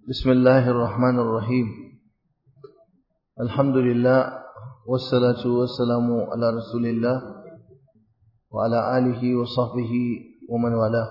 بسم الله الرحمن الرحيم الحمد لله والصلاة والسلام على رسول الله وعلى آله وصحبه ومن والاه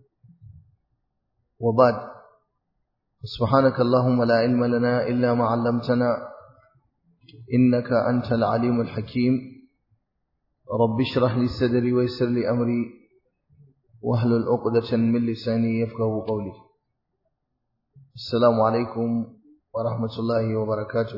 وبعد سبحانك اللهم لا علم لنا إلا ما علمتنا إنك أنت العليم الحكيم رب اشرح لي صدري ويسر لي أمري واحلل عقدة من لساني يفقه قولي السلام عليكم ورحمة الله وبركاته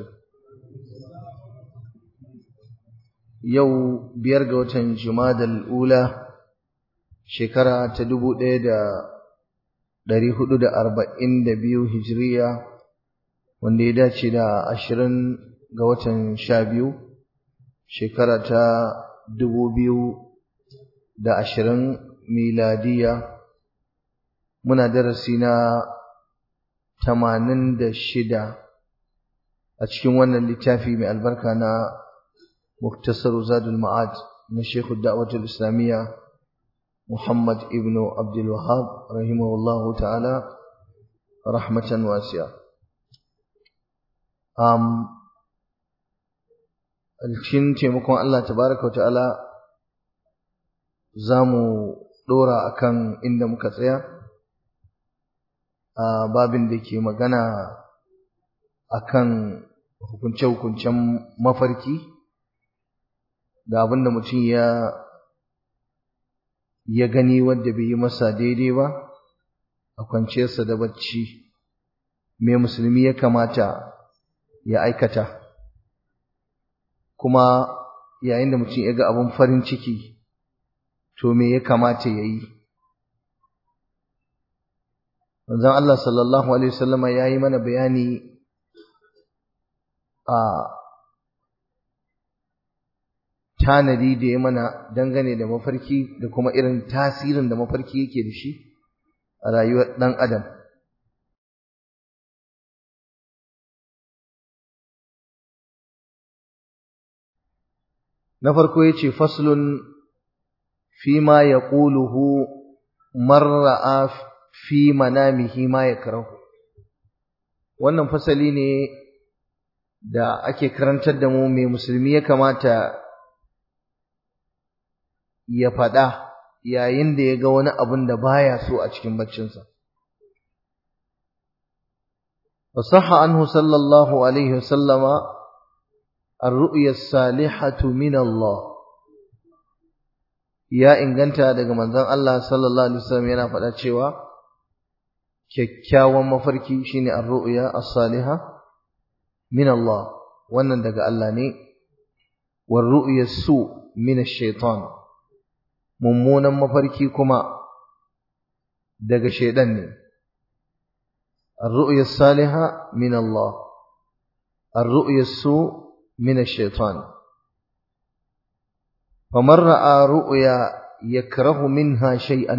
يو بيرجع وتن جماد الأولى شكرا تدبو دا dari hudu da arba'in da biyu hijiriya wanda ya dace da ashirin ga watan sha biyu shekara ta dubu biyu da ashirin miladiya muna darasi na tamanin da shida a cikin wannan littafi mai albarka na muktasar zadul ma'ad na shekhu da'watul islamiyya muhammad ibnu abdul wahab rahimahullahu ta'ala rahmatan wasiya um, cikin taimakon Allah tabaraka wa ta'ala za mu ɗora akan inda muka tsaya a babin da ke magana akan hukunce-hukuncen mafarki da abin da mutum ya ya gani wanda bai yi masa daidai ba a kwanciyarsa da bacci me musulmi ya kamata ya aikata kuma yayin da mutum ya ga abin farin ciki to me ya kamata ya yi manzon Allah sallallahu alaihi wasallama ya yi mana bayani a tanadi da ya mana dangane da mafarki da kuma irin tasirin da mafarki yake da shi a rayuwar ɗan adam na farko ya ce faslun فيما يقوله من ra'a fi manamihi ma yakrahu wannan fasali ne da ake karantar da mu mai musulmi ya kamata ya faɗa yayin da ya ga wani abun da baya so a cikin baccinsa وصح عنه صلى الله عليه وسلم الرؤيا الصالحة من الله ya inganta daga manzon Allah sallallahu alaihi wasallam yana faɗa cewa kyakkyawan mafarki shine ar-ru'ya as-saliha min Allah wannan daga Allah ne war ru'ya su min ash-shaytan mummunan mafarki kuma daga shaydan ne ar-ru'ya as-saliha min Allah ar-ru'ya su min ash-shaytan فمن رأى رؤيا يكره منها شيئا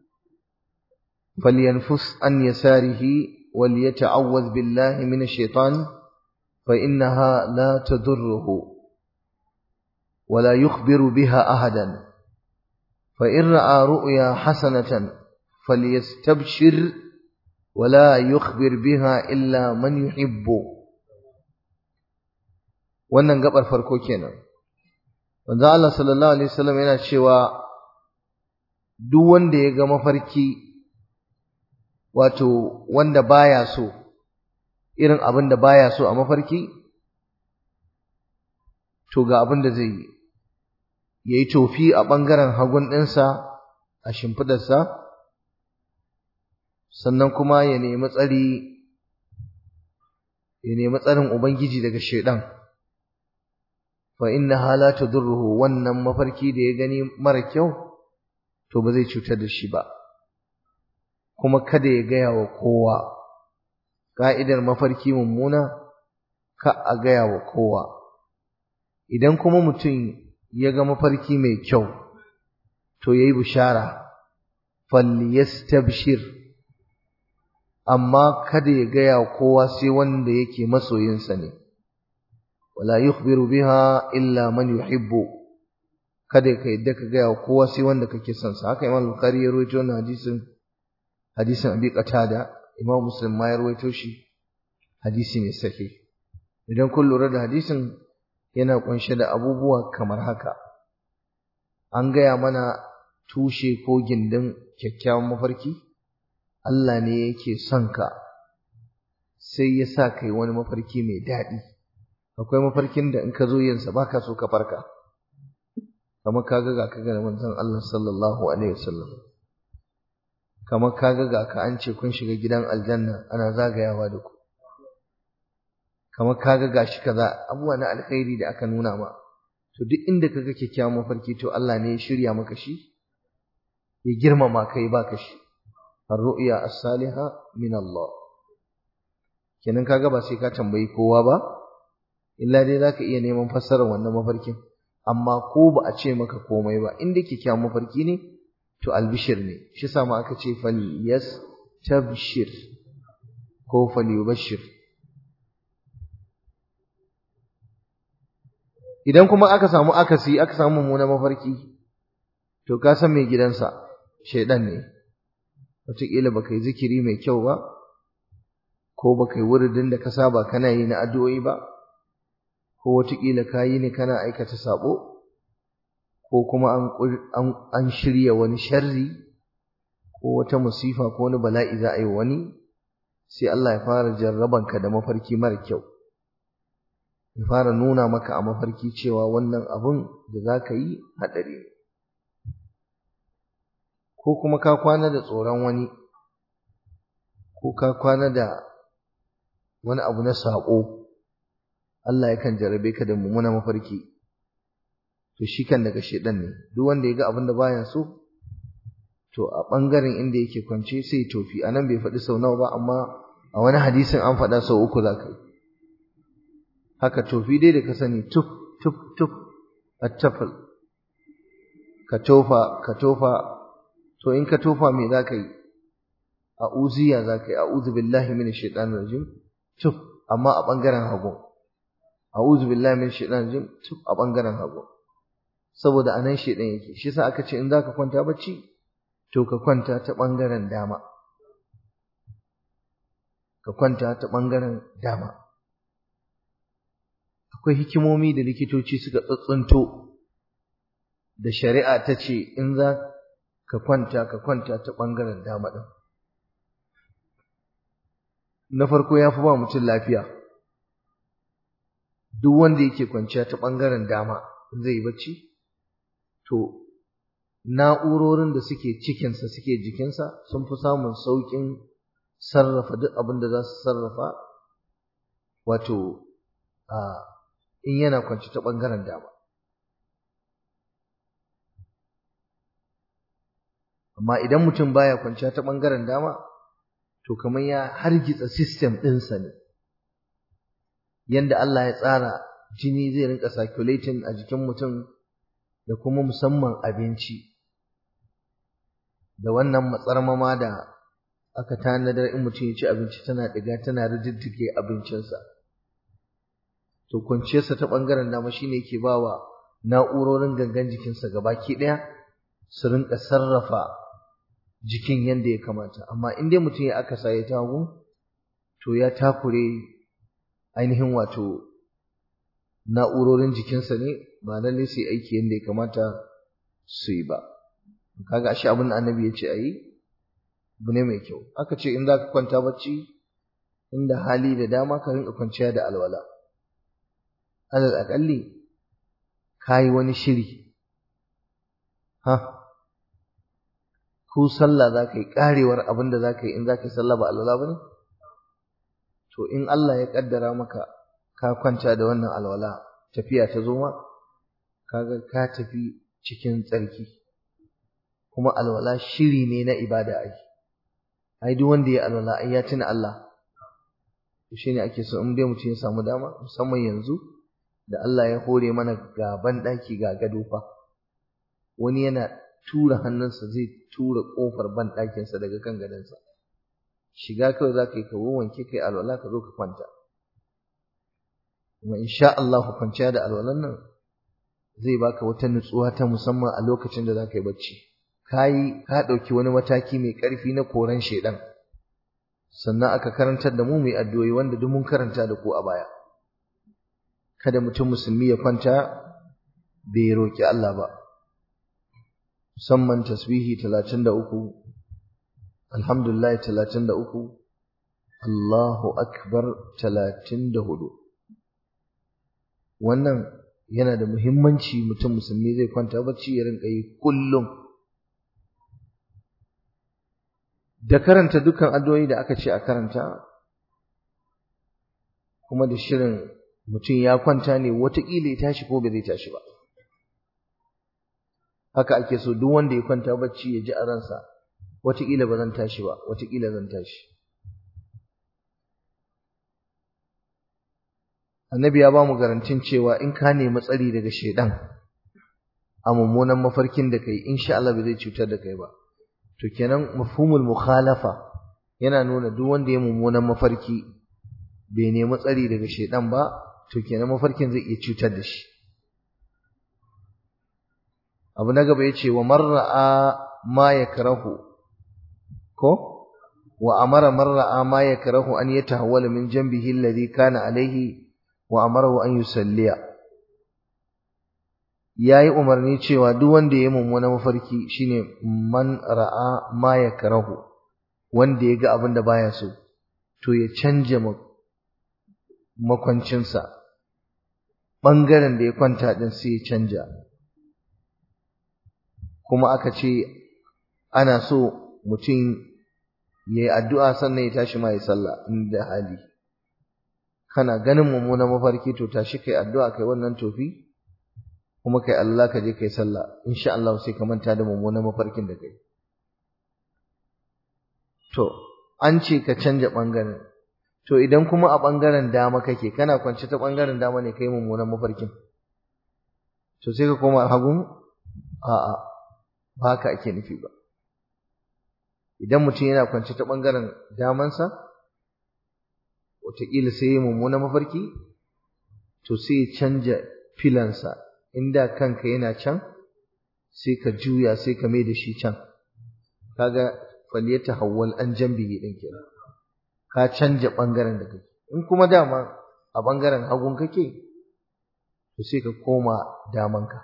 فلينفس عن يساره وليتعوذ بالله من الشيطان فإنها لا تضره ولا يخبر بها أحدا فإن رأى رؤيا حسنة فليستبشر ولا يخبر بها إلا من يحب wannan gabar farko kenan Wanzan Allah sallallahu Alaihi wasallam yana cewa duk wanda ya ga mafarki wato wanda baya so irin abin da baya so a mafarki to ga abin da zai yi ya yi tofi a ɓangaren hagun ɗinsa a shimfidarsa sannan kuma ya nemi tsari ya nemi tsarin Ubangiji daga shaidan. fa innaha la tadurruhu wannan mafarki da ya gani mara kyau to ba zai cutar da shi ba kuma kada ya gaya wa kowa ka'idar mafarki mummuna ka a gaya wa kowa idan kuma mutum ya ga mafarki mai kyau to yayi bishara falyastabshir amma kada ya gaya wa kowa sai wanda yake masoyinsa ne wala yukhbiru biha illa man yuhibbu kada ka yadda ka gaya wa kowa sai wanda kake son sa haka Imam Bukhari ya rawaito wannan hadisin hadisin Abi Qatada Imam Muslim ma ya rawaito shi hadisi ne sahih idan kun lura da hadisin yana kunshe da abubuwa kamar haka an gaya mana tushe ko gindin kyakkyawan mafarki Allah ne yake son ka sai ya sa kai wani mafarki mai daɗi akwai mafarkin da in ka zo yinsa ba ka so ka farka kamar ka ga ga ka ga manzon Allah sallallahu alaihi wasallam kamar ka ga ga ka an ce kun shiga gidan aljanna ana zagayawa da ku kamar ka ga gashi kaza abubuwa na alkhairi da aka nuna ma to duk inda kaga kyakkyawan mafarki to Allah ne ya shirya maka shi ya girmama kai baka shi ar-ru'ya as-saliha min Allah kenan kaga ba sai ka tambayi kowa ba illa dai zaka iya neman fassarar wannan mafarkin amma ko ba a ce maka komai ba inda kyakkyawan mafarki ne to albishir ne shi sa ma aka ce fal yas tabshir ko fal yubashir idan kuma aka samu akasi aka samu mummunan mafarki to ka san mai gidansa shaidan ne wataƙila baka yi zikiri mai kyau ba ko baka yi wuridin da ka saba kana yi na addu'o'i ba ko wataƙila ka yi ne kana aikata sabo ko kuma an shirya wani sharri ko wata musifa ko wani bala'i za a yi wani sai Allah ya fara jarrabanka da mafarki mara kyau ya fara nuna maka a mafarki cewa wannan abun da za ka yi haɗari ne ko kuma ka kwana da tsoron wani ko ka kwana da wani abu na saƙo Allah yakan jarabe ka da mummuna mafarki to shi kan daga shedan ne duk wanda ya ga abin da baya so to a ɓangaren inda yake kwance sai tofi a nan bai faɗi sau nawa ba amma a wani hadisin an faɗa sau uku za ka yi haka tofi dai da ka sani tuf tuf tuf attafal ka tofa ka tofa to in ka tofa me za ka yi a uziya za ka yi a'udhu billahi minash shaitanir rajim tuf amma a ɓangaren hagu a'udhu billahi minash shaitanir rajim tuf a ɓangaren hagu saboda anan shaitan yake shi yasa aka ce in zaka kwanta bacci to ka kwanta ta ɓangaren dama ka kwanta ta ɓangaren dama akwai hikimomi da likitoci suka tsuntsunto da shari'a ta ce in za ka kwanta ka kwanta ta ɓangaren dama ɗin na farko ya fi ba mutum lafiya duk wanda yake kwanciya ta ɓangaren dama zai yi bacci to na'urorin da suke cikinsa suke jikinsa sun fi samun sauƙin sarrafa duk abin da za su sarrafa wato a in yana kwanci ta ɓangaren dama amma idan mutum baya kwanciya ta ɓangaren dama to kamar ya hargitsa system ɗinsa ne yanda Allah ya tsara jini zai rinka circulating a jikin mutum da kuma musamman abinci da wannan matsarmama da aka tanadar in mutum ya ci abinci tana ɗiga tana rididdige abincinsa to kwanciyarsa ta ɓangaren dama shine yake bawa na'urorin gangan jikinsa gabaki ɗaya su rinka sarrafa jikin yadda ya kamata amma in dai mutum ya aka sa ya tagu to ya takure ainihin wato na'urorin jikinsa ne ba lalle su yi aiki yadda ya kamata su yi ba kaga ashe abin da annabi ya ce a yi abu ne mai kyau aka ce in za ka kwanta bacci inda hali da dama ka rinka kwanciya da alwala alal aƙalli ka yi wani shiri ha ko sallah za ka yi ƙarewar abin da za ka yi in za ka yi sallah ba alwala ba ne to in Allah ya ƙaddara maka ka kwanta da wannan alwala tafiya ta zo ma kaga ka tafi cikin tsarki kuma alwala shiri ne na ibada ai ai duk wanda ya alwala ai ya tuna Allah to shine ake so in dai mutum ya samu dama musamman yanzu da Allah ya hore mana ga ban daki ga gado fa wani yana tura hannunsa zai tura kofar ban dakinsa daga kan gadonsa shiga kawai za ka yi ka wanke kai alwala ka zo ka kwanta kuma insha Allah kwanciya da alwalan nan zai baka wata nutsuwa ta musamman a lokacin da za ka yi bacci kai ka ɗauki wani mataki mai ƙarfi na koran shaidan sannan aka karantar da mu mai addu'o'i wanda duk mun karanta da ku a baya kada mutum musulmi ya kwanta bai roki Allah ba musamman tasbihi 33 alhamdulillah 33 Allahu akbar 34 wannan yana da muhimmanci mutum musulmi zai kwanta bacci ya rinka yi kullum da karanta dukkan addu'o'i da aka ce a karanta kuma da shirin mutum ya kwanta ne watakila ya tashi ko bai zai tashi ba haka ake so duk wanda ya kwanta bacci ya ji a ransa watakila ba zan tashi ba watakila zan tashi annabi ya ba mu garantin cewa in ka nemi tsari daga shaidan a mummunan mafarkin da kai insha Allah bai zai cutar da kai ba to kenan mafhumul mukhalafa yana nuna duk wanda ya mummunan mafarki bai nemi tsari daga shaidan ba to kenan mafarkin zai iya cutar da shi abu na gaba yace wa marra'a ma yakrahu ko wa amara marra'a ma yakrahu an yatahawwala min janbihi alladhi kana alayhi wa amarahu an yusalliya yayi umarni cewa duk wanda ya mummuna mafarki shine man ra'a ma yakrahu wanda ya ga abin da baya so to ya canja makwancinsa ɓangaren da ya kwanta ɗin sai ya canja kuma aka ce ana so mutum ya yi addu'a sannan ya tashi ma ya sallah inda hali kana ganin mummunan mafarki to tashi kai addu'a kai wannan tofi kuma kai Allah ka je kai sallah insha Allah sai ka manta da mummunan mafarkin da kai to an ce ka canja ɓangaren to idan kuma a ɓangaren dama kake kana kwance ta ɓangaren dama ne kai mummunan mafarkin to sai ka koma hagun a'a ba haka ake nufi ba idan mutum yana kwance ta ɓangaren damansa wataƙila sai ya mummunan mafarki to sai ya canja filansa inda kanka yana can sai ka juya sai ka mai da shi can kaga faliyata hawwal an jambihi din kenan ka canja bangaren da kake in kuma dama a bangaren hagun kake to sai ka koma damanka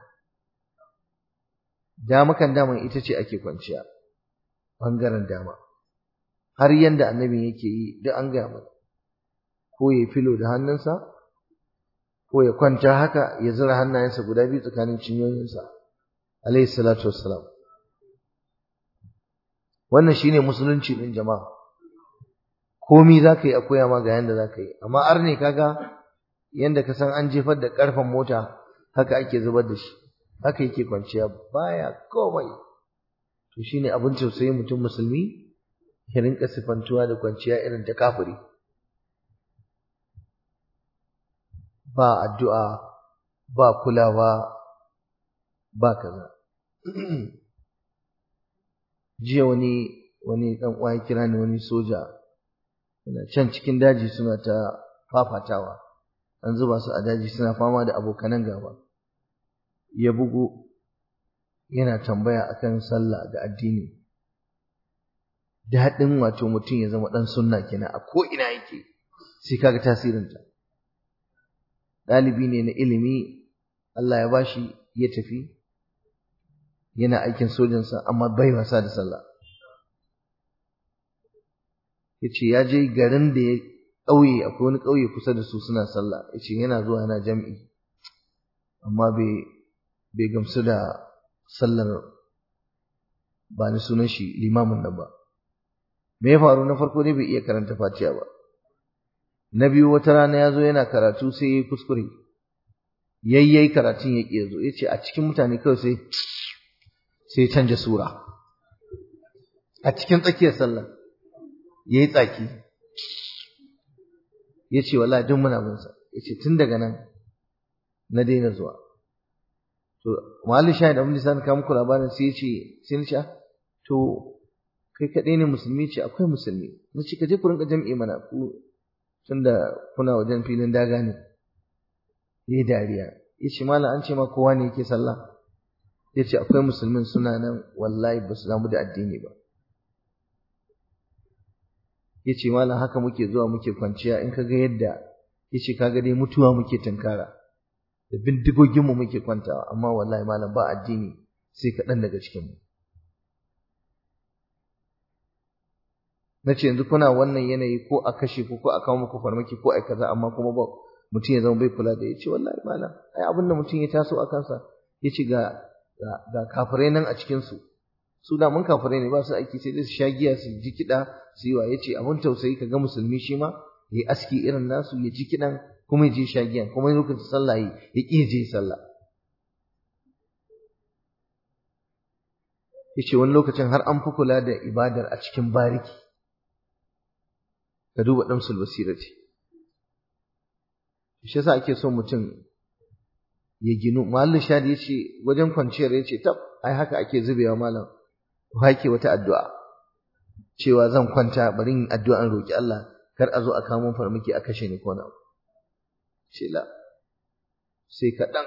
damakan daman ita ce ake kwanciya bangaren dama har yanda annabi yake yi duk an gaya mana ko ya filo da hannunsa ko ya kwanta haka ya zura hannayensa guda biyu tsakanin cinyoyinsa alayhi salatu wassalam wannan shine musulunci din jama'a komi zaka yi a koya ma ga yanda zaka yi amma arne kaga yanda ka san an jefar da karfan mota haka ake zubar da shi haka yake kwanciya baya komai to shine abin tausayi mutum musulmi ya rinka sifantuwa da kwanciya irin ta kafiri ba addu'a ba kulawa ba kaza jiya wani wani dan uwa kira ni wani soja yana can cikin daji suna ta fafatawa an zuba su a daji suna fama da abokanan gaba ya bugu yana tambaya akan sallah da addini daɗin wato mutum ya zama ɗan sunna kenan a ko ina yake sai kaga tasirinta ɗalibi ne na ilimi Allah ya bashi ya tafi yana aikin sojansa amma bai wasa da sallah yace ya je garin da ya ƙauye akwai wani ƙauye kusa da su suna sallah yace yana zuwa yana jam'i amma bai bai gamsu da sallar ba ni sunan shi limamin nan ba me ya faru na farko dai bai iya karanta fatiha ba na biyu wata rana ya zo yana karatu sai ya yi kuskure yayyai karatun ya ƙi zo ya ce a cikin mutane kawai sai sai canja sura a cikin tsakiyar sallah ya yi tsaki ya ce wallahi duk muna bin sa ya ce tun daga nan na daina zuwa to mahallin shahid abin da sa ka muku labarin sai ya ce sai na ce to kai kaɗai ne musulmi ce akwai musulmi na ce ka je ku rinka jam'i mana ku tunda kuna wajen filin daga ne yi dariya ya ce malam an ce ma kowa ne yake sallah ya ce akwai musulmin suna nan wallahi ba su damu da addini ba yace malam haka muke zuwa muke kwanciya in kaga yadda yace kaga dai mutuwa muke tunkara da bindigogin mu muke kwantawa amma wallahi malam ba addini sai kaɗan daga cikin mu nace yanzu kuna wannan yanayi ko a kashe ku ko a kawo muku farmaki ko a kaza amma kuma ba mutum ya zama bai kula da yace wallahi malam ai abin da mutum ya taso a kansa yace ga ga kafirai nan a cikin su su da mun kafirai ne ba su aiki sai dai su sha giya su ji kiɗa su yi wa yace abin tausayi ka ga musulmi shi ma ya yi aski irin nasu ya ji kiɗan kuma ya je sha giyan kuma ya lokacin sallah yi ya ƙi je sallah yace wani lokacin har an fi kula da ibadar a cikin bariki ka duba damsul basirati shi yasa ake so mutum ya ginu mallu shadi yace wajen kwanciyar yace tab ai haka ake zubewa malam hake wata addu'a cewa zan kwanta bari in addu'an roki Allah kar a zo a kawo farmaki a kashe ni ko na ce la sai kaɗan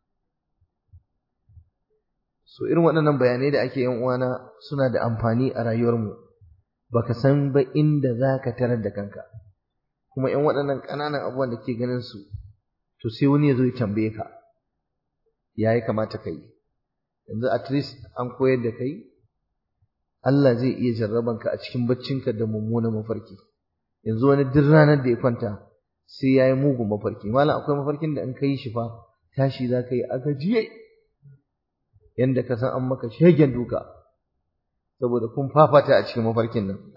so irin waɗannan bayanai da ake yin uwana suna da amfani a rayuwarmu baka san ba inda za ka tarar da kanka kuma in waɗannan ƙananan abubuwan da ke ganin su to sai wani ya zo ya tambaye ka ya yi kamata ka yi yanzu at least an koyar da kai Allah zai iya jarraban ka a cikin baccinka da mummunan mafarki yanzu wani duk ranar da ya kwanta sai ya yi mugun mafarki malam akwai mafarkin da in ka yi shi fa tashi za ka yi a gajiye yanda ka san an maka shegen duka saboda kun fafata a cikin mafarkin nan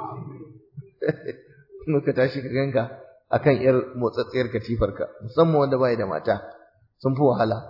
muka tashi ka ganka akan yar motsatsiyar katifarka musamman wanda bai da mata sun fi wahala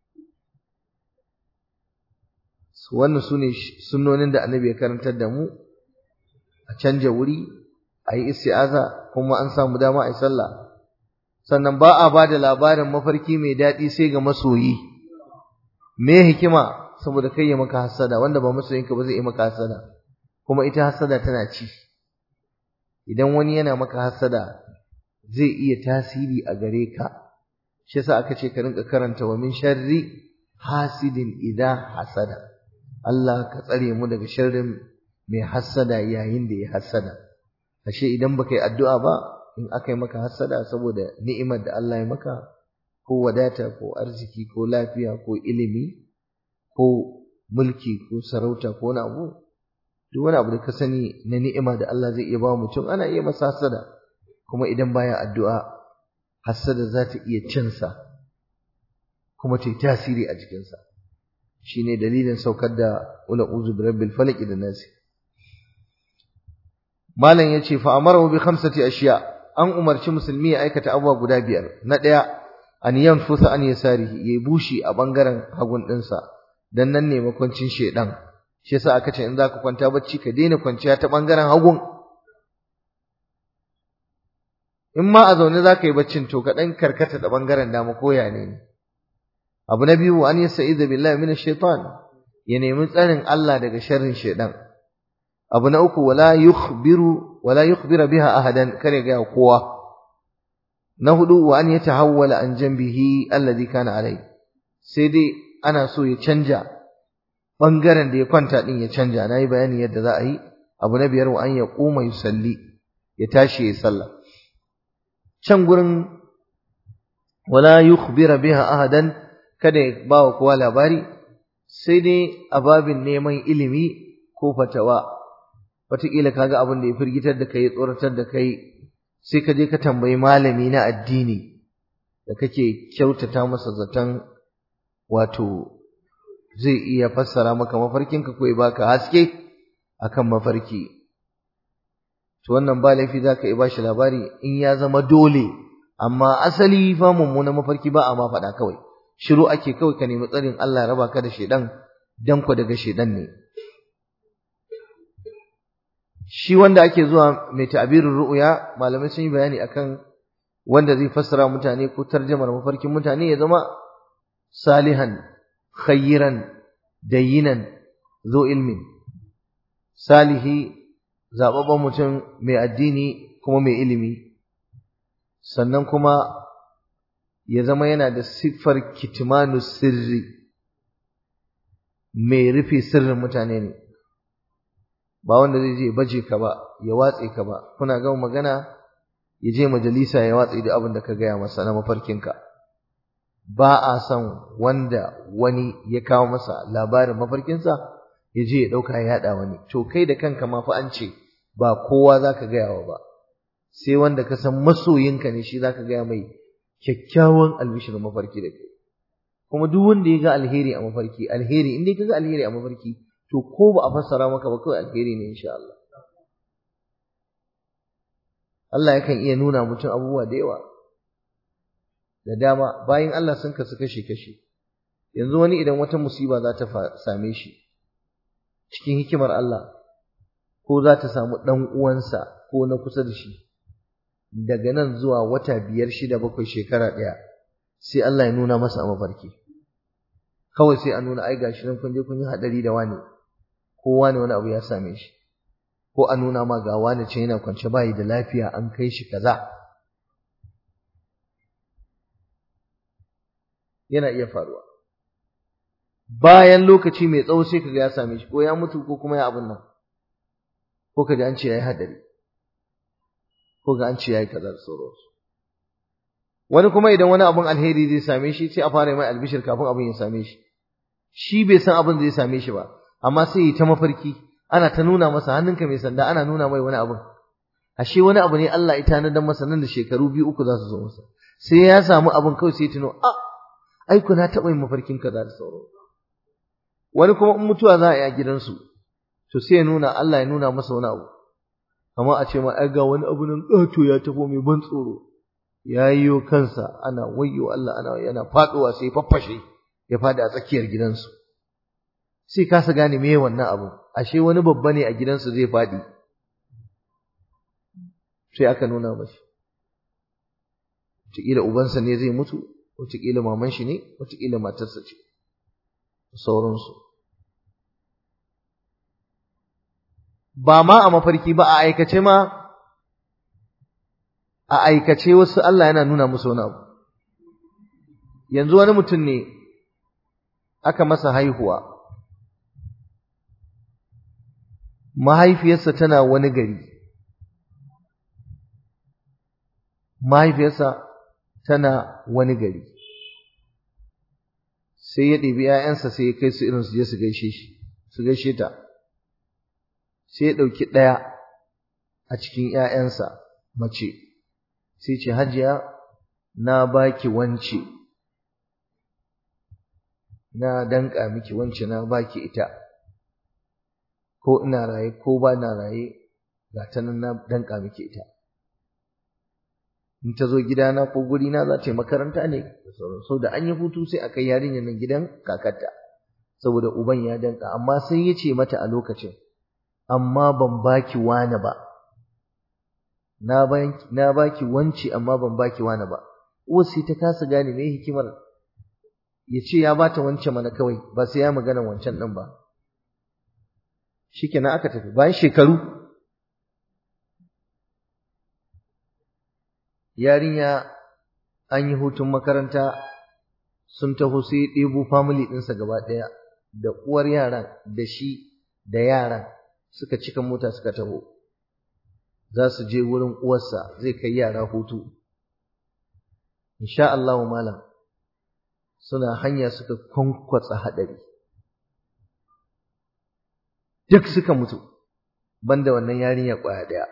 wannan su ne sunnonin da annabi ya karantar da mu a canja wuri a yi isti'aza kuma an samu dama a yi sallah sannan ba a ba da labarin mafarki mai daɗi sai ga masoyi me hikima saboda kai ya maka hasada wanda ba masoyinka ba zai yi maka hasada kuma ita hasada tana ci idan wani yana maka hasada zai iya tasiri a gare ka shi yasa aka ce ka rinka karanta wa min sharri hasidin idza hasada Allah ka tsare mu daga sharrin mai hasada yayin da ya hasada ashe idan baka yi addu'a ba in aka yi maka hasada saboda ni'imar da Allah ya maka ko wadata ko arziki ko lafiya ko ilimi ko mulki ko sarauta ko wani abu duk wani abu da ka sani na ni'ima da Allah zai iya ba mutum ana iya masa hasada kuma idan baya addu'a hasada za ta iya cinsa kuma ta yi tasiri a jikinsa shine dalilin saukar da ula uzu bi rabbil falaq da nasi malam yace fa amara bi khamsati ashiya an umarci musulmi ya aikata abubuwa guda biyar na daya an yanfusa an yasarihi yayi bushi a bangaren hagun dinsa dan nan ne makwancin shedan shi yasa aka ce in zaka kwanta bacci ka daina kwanciya ta bangaren hagun in ma a zaune zaka yi baccin to ka dan karkata da bangaren dama koya ne abu na biyu an yastaiza billahi minash shaitan ya nemi tsarin Allah daga sharrin shedan abu na uku wala yukhbiru wala yukhbira biha ahadan kare ga kowa na hudu wa an yatahawwala an janbihi alladhi kana alai sai dai ana so ya canja bangaren da ya kwanta din ya canja nayi bayani yadda za a yi abu na biyar wa an ya quma yusalli ya tashi ya sallah can gurin wala yukhbira biha ahadan kada ya ba wa kowa labari sai dai a babin neman ilimi ko fatawa wataƙila kaga abin da ya firgitar da kai tsoratar da kai sai ka je ka tambayi malami na addini da kake kyautata masa zaton wato zai iya fassara maka mafarkinka ko ya baka haske akan mafarki to wannan ba laifi za ka iya bashi labari in ya zama dole amma asali fa mummunan mafarki ba a ma faɗa kawai shiru ake kawai ka nemi tsarin Allah raba ka da shedan dan ku daga shedan ne shi wanda ake zuwa mai ta'birin ru'ya malamai sun yi bayani akan wanda zai fassara mutane ko tarjamar mafarkin mutane ya zama salihan khayran dayinan zo ilmin salihi zababban mutum mai addini kuma mai ilimi sannan kuma ya zama yana da siffar kitmanu sirri mai rufe sirrin mutane ne ba wanda zai je baje ka ba ya watse ka ba kuna gama magana ya je majalisa ya watse da abin da ka gaya masa na mafarkinka ba a son wanda wani ya kawo masa labarin mafarkinsa ya je ya ɗauka ya yaɗa wani to kai da kanka ma fa an ce ba kowa za ka gaya wa ba sai wanda ka san masoyinka ne shi za ka gaya mai kyakkyawan albishir mafarki da kai kuma duk wanda ya ga alheri a mafarki alheri in dai ka ga alheri a mafarki to ko ba a fassara maka ba kawai alheri ne insha Allah Allah yakan iya nuna mutum abubuwa da yawa da dama bayan Allah sun kasu kashe kashe yanzu wani idan wata musiba za ta same shi cikin hikimar Allah ko za ta samu ɗan uwansa ko na kusa da shi daga nan zuwa wata biyar shida bakwai shekara ɗaya sai Allah ya nuna masa a mafarki kawai sai a nuna ai gashi nan kun je kun yi haɗari da wani ko wani wani abu ya same shi ko a nuna ma ga wani ce yana kwance bayi da lafiya an kai shi kaza yana iya faruwa bayan lokaci mai tsawo sai kaga ya same shi ko ya mutu ko kuma ya abun nan ko kaga an ce yayi hadari ko ga an ce yayi kaza da sauransu wani kuma idan wani abun alheri zai same shi sai a fara mai albishir kafin abun ya same shi shi bai san abin zai same shi ba amma sai ya ta mafarki ana ta nuna masa hannunka mai sanda ana nuna mai wani abun ashe wani abu ne Allah ya tanadar masa nan da shekaru biyu uku za su zo masa sai ya samu abun kawai sai ya tuno a ai na taɓa yin mafarkin kaza da sauransu wani kuma in mutuwa za a yi a gidansu to sai ya nuna Allah ya nuna masa wani abu kamar a ce ma ai ga wani abu nan ƙato ya tafo mai ban tsoro ya yiwo kansa ana wayyo Allah ana yana faɗowa sai faffashe ya faɗi a tsakiyar gidansu sai kasa gane me wannan abu ashe wani babba ne a gidansu zai faɗi sai aka nuna mashi wataƙila ubansa ne zai mutu wataƙila maman shi ne wataƙila matarsa ce sauransu ba ma a mafarki ba a aikace ma a aikace wasu Allah yana nuna musu wani abu yanzu wani mutum ne aka masa haihuwa mahaifiyarsa tana wani gari mahaifiyarsa tana wani gari sai ya ɗebi ‘ya'yansa sai ya kai su irin su je su gaishe shi su gaishe ta sai ya ɗauki ɗaya a cikin ‘ya'yansa mace sai ce hajiya na baki wance na danƙa miki wance na baki ita ko ina raye ko ba na raye ga ta nan na danƙa miki ita in ta zo gidana ko gurina za ta yi makaranta ne da sauran sau da an yi hutu sai a kai yarinyar nan gidan kakarta saboda uban ya danka amma sai ya ce mata a lokacin amma ban baki wani ba na na baki wanci amma ban baki wani ba uwar sai ta kasa gane me hikimar ya ce ya bata wancan mana kawai ba sai ya magana wancan ɗin ba shikenan aka tafi bayan shekaru yarinya an yi hutun makaranta sun taho sai ɗebo family ɗinsa gaba ɗaya da uwar yaran da shi da yaran suka cika mota suka taho za su je wurin uwarsa zai kai yara hutu insha Allah malam suna hanya suka kwankwatsa haɗari duk suka mutu banda wannan yarinya ƙwaya ɗaya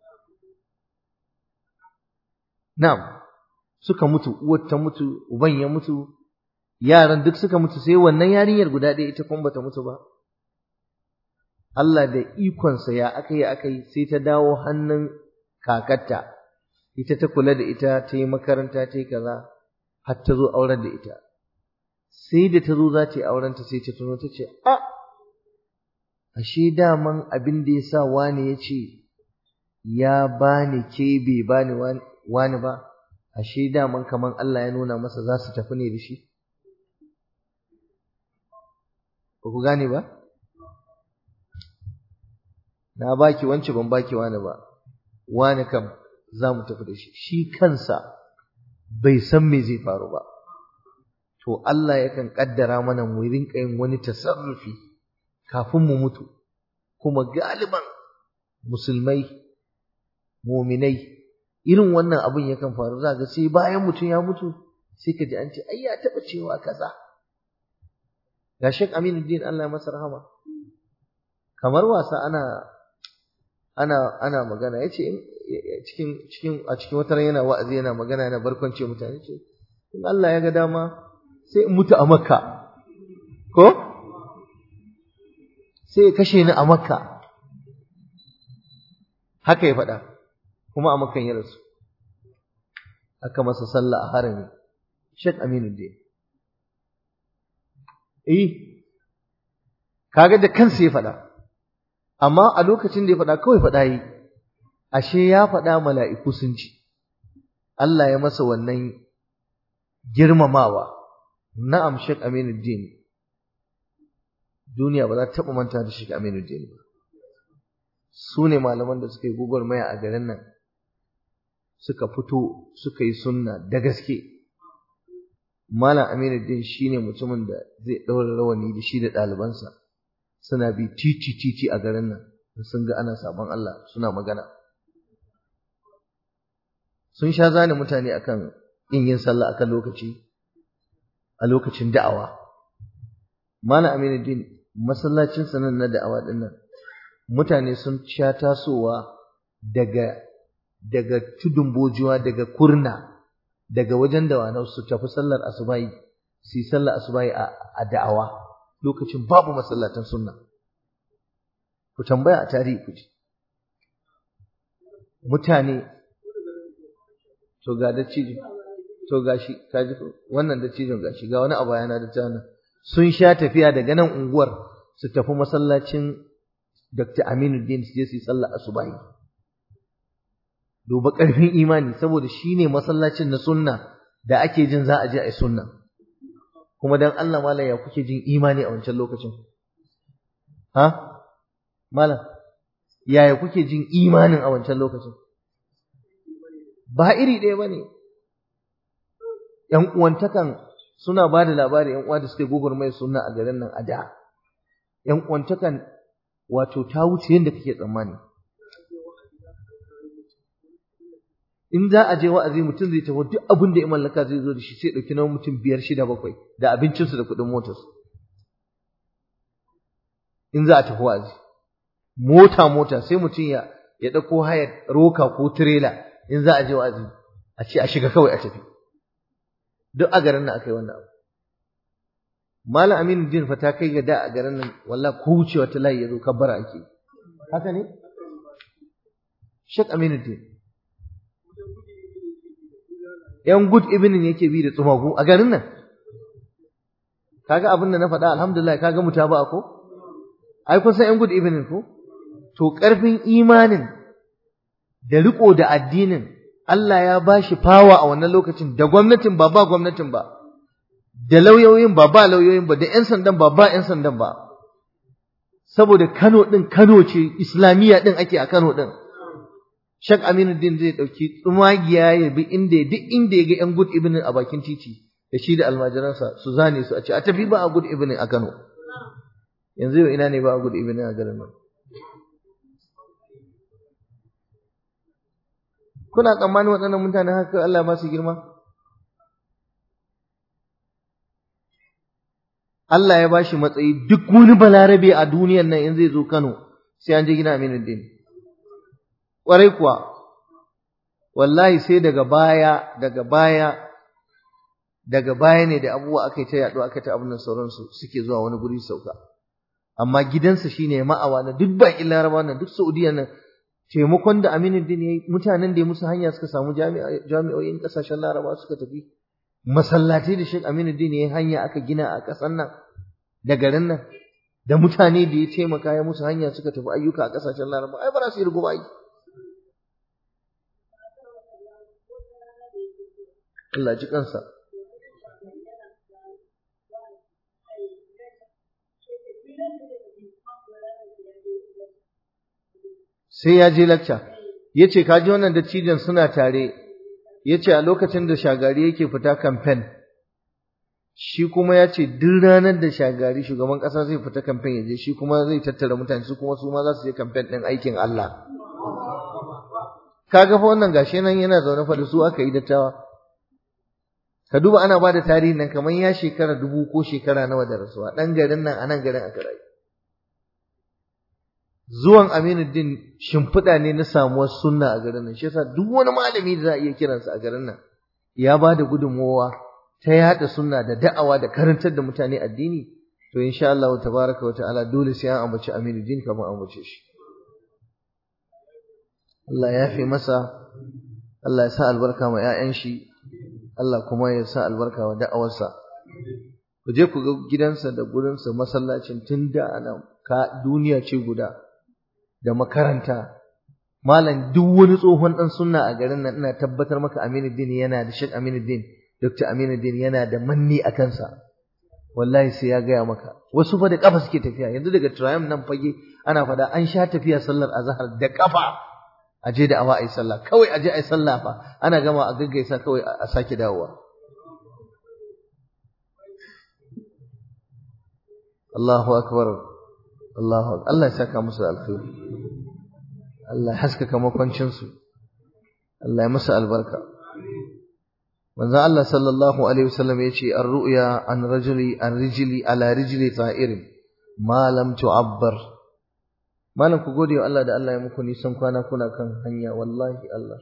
Na'am, suka mutu, uwar ta mutu, uban ya mutu, yaran duk suka mutu sai wannan yarinyar guda ɗaya ita kuma bata mutu ba. Allah da ikonsa ya aka yi aka yi sai ta dawo hannun kakarta, ita ta kula da ita ta yi makaranta ta yi kaza, har ta zo auren da ita. Sai da ta zo za ta yi aurenta sai ta tuno ta ce, A, ashe daman abin da ya sa wani ya ce, ya bani ke bai bani wani. wani ba ashe daman kaman Allah ya nuna masa za su tafi ne da shi ba ku gane ba na baki wance ban baki wani ba wani kam za mu tafi da shi shi kansa bai san me zai faru ba to Allah yakan kaddara mana mu rinka yin wani tasarrufi kafin mu mutu kuma galiban musulmai muminai irin wannan abin yakan faru za ga sai bayan mutum ya mutu sai ka ji an ce ai ya taɓa cewa kaza ga Sheikh Aminuddin Allah ya masa rahama kamar wasa ana ana ana magana yace cikin cikin a cikin wata yana wa'azi yana magana yana barkwance mutane ce in Allah ya ga dama sai in mutu a Makka ko sai ya kashe ni a Makka haka ya faɗa kuma a Makkan ya rasu aka masa sallah a harami Sheikh Aminuddin eh kaga da kansa ya faɗa amma a lokacin da ya faɗa kawai faɗa yi ashe ya faɗa mala'iku sun ci Allah ya masa wannan girmamawa na'am Sheikh Aminuddin duniya ba za ta taɓa manta da Sheikh Aminuddin ba su ne malaman da suka yi maya a garin nan suka fito suka yi sunna da gaske Malam Aminuddin shine mutumin da zai ɗaura rawani da shi da ɗalibansa suna bi titi titi a garin nan sun ga ana sabon Allah suna magana sun sha zane mutane akan yin yin sallah akan lokaci a lokacin da'awa Malam Aminuddin masallacin sanan na da'awa din nan mutane sun sha tasowa daga daga tudun bojuwa daga kurna daga wajen dawanau su tafi sallar asubahi su yi sallar asubahi a da'awa lokacin babu masallatan sunna ku tambaya a tarihi ku ji mutane to ga da cijin to gashi kaji wannan da cijin gashi ga wani abu yana da tana sun sha tafiya daga nan unguwar su tafi masallacin Dr. Aminuddin su je su yi sallar asubahi duba ƙarfin imani saboda shine masallacin na sunna da ake jin za a je a yi sunna kuma dan Allah malam ya kuke jin imani a wancan lokacin ha malam yaya kuke jin imanin a wancan lokacin ba iri ɗaya bane ƴan uwantakan suna ba da labari ƴan uwa da suke gugurmai sunna a garin nan a da ƴan uwantakan wato ta wuce yadda kake tsammani in za a je wa'azi mutum zai tafi duk abin da ya mallaka zai zo da shi sai ɗauki na mutum biyar shida bakwai da abincinsu da kuɗin motarsu in za a tafi wa'azi mota mota sai mutum ya ya ɗauko hayar roka ko tirela in za a je wa'azi a ce a shiga kawai a tafi duk a garin nan aka yi wannan abu malam aminu din fa ta kai ga da a garin nan wallahi ko wucewa ta layi ya zo kabbara ake haka ne shek aminu din ‘yan good evening yake bi da tsumagu a garin nan. Kaga abin da na faɗa alhamdulillah kaga muta ba ko? Ai kun san ‘yan good evening ko? To ƙarfin imanin da riko da addinin Allah ya ba shi fawa a wannan lokacin da gwamnatin ba ba gwamnatin ba, da lauyoyin ba ba lauyoyin ba, da ‘yan sandan ba ba ‘yan sandan ba. Saboda Kano ɗin Kano ce, Islamiyya ɗin ake a Kano ɗin. Shak Aminuddin zai ɗauki tsumagiya ya bi inda duk inda ya ga ‘yan good evening a bakin titi da shi da almajiransa su zane su a ce a tafi ba a good evening a Kano. Yanzu yau ina ne ba a good evening a garin nan. Kuna tsammanin waɗannan mutane haka Allah ba su girma? Allah ya ba shi matsayi duk wani balarabe a duniyan nan in zai zo Kano sai an je gina Aminuddin. Ƙwarai kuwa, wallahi sai daga baya, daga baya, daga baya ne da abubuwa aka yi ta yaɗo aka ta abin sauransu suke zuwa wani guri sauka. Amma gidansa shi ne ma'awa na duk baƙin laraba na duk Saudiya nan taimakon da Aminuddin ya yi mutanen da ya musu hanya suka samu jami'o'in ƙasashen laraba suka tafi. Masallatai da Sheikh Aminuddin ya yi hanya aka gina a ƙasar nan da garin nan. Da mutane da ya taimaka ya musu hanya suka tafi ayyuka a ƙasashen laraba ai ba za su yi rugu ba Allah ji kansa. Sai ya je lakca, ya ce, Kaji wannan dattijan suna tare, ya ce a lokacin da shagari yake fita kamfen, shi kuma ya ce duk ranar da shagari shugaban ƙasa zai fita kamfen ya je shi kuma zai tattara mutane su kuma su ma za su je kamfen ɗin aikin Allah kaga fa wannan gashi nan yana zaune fa da su aka yi dattawa ka duba ana ba da tarihin nan kamar ya shekara dubu ko shekara nawa da rasuwa ɗan garin nan a nan garin aka rayu zuwan Aminuddin shimfiɗa ne na samuwar sunna a garin nan shi yasa duk wani malami da za a iya kiransa a garin nan ya ba da gudunmowa ta yaɗa sunna da da'awa da karantar da mutane addini to insha Allah tabaraka wa ta'ala dole sai an ambaci Aminuddin kamar an ambace shi Allah ya fi masa Allah ya sa albarka ma 'ya'yan shi Allah kuma ya sa albarka wa da'awarsa ku je ku ga gidansa da gurinsa masallacin tun da ana ka duniya ce guda da makaranta malam duk wani tsohon dan sunna a garin nan ina tabbatar maka Aminuddin yana da Sheikh Aminuddin Dr. Aminuddin yana da manni a kansa wallahi sai ya gaya maka wasu fa da kafa suke tafiya yanzu daga Triumph nan fage ana fada an sha tafiya sallar azhar da kafa aje da awa ai sallah kawai aje ai sallah fa ana gama a gaggaisa kawai a sake dawowa Allahu akbar Allahu Allah ya saka musu alkhairi Allah ya haskaka makwancin su Allah ya musu albarka manzo Allah sallallahu alaihi wasallam yace ar-ru'ya an rajuli an rijli ala rijli ta'irin ma lam tu'abbar malam ku gode wa Allah da Allah ya muku nisan kwana kuna kan hanya wallahi Allah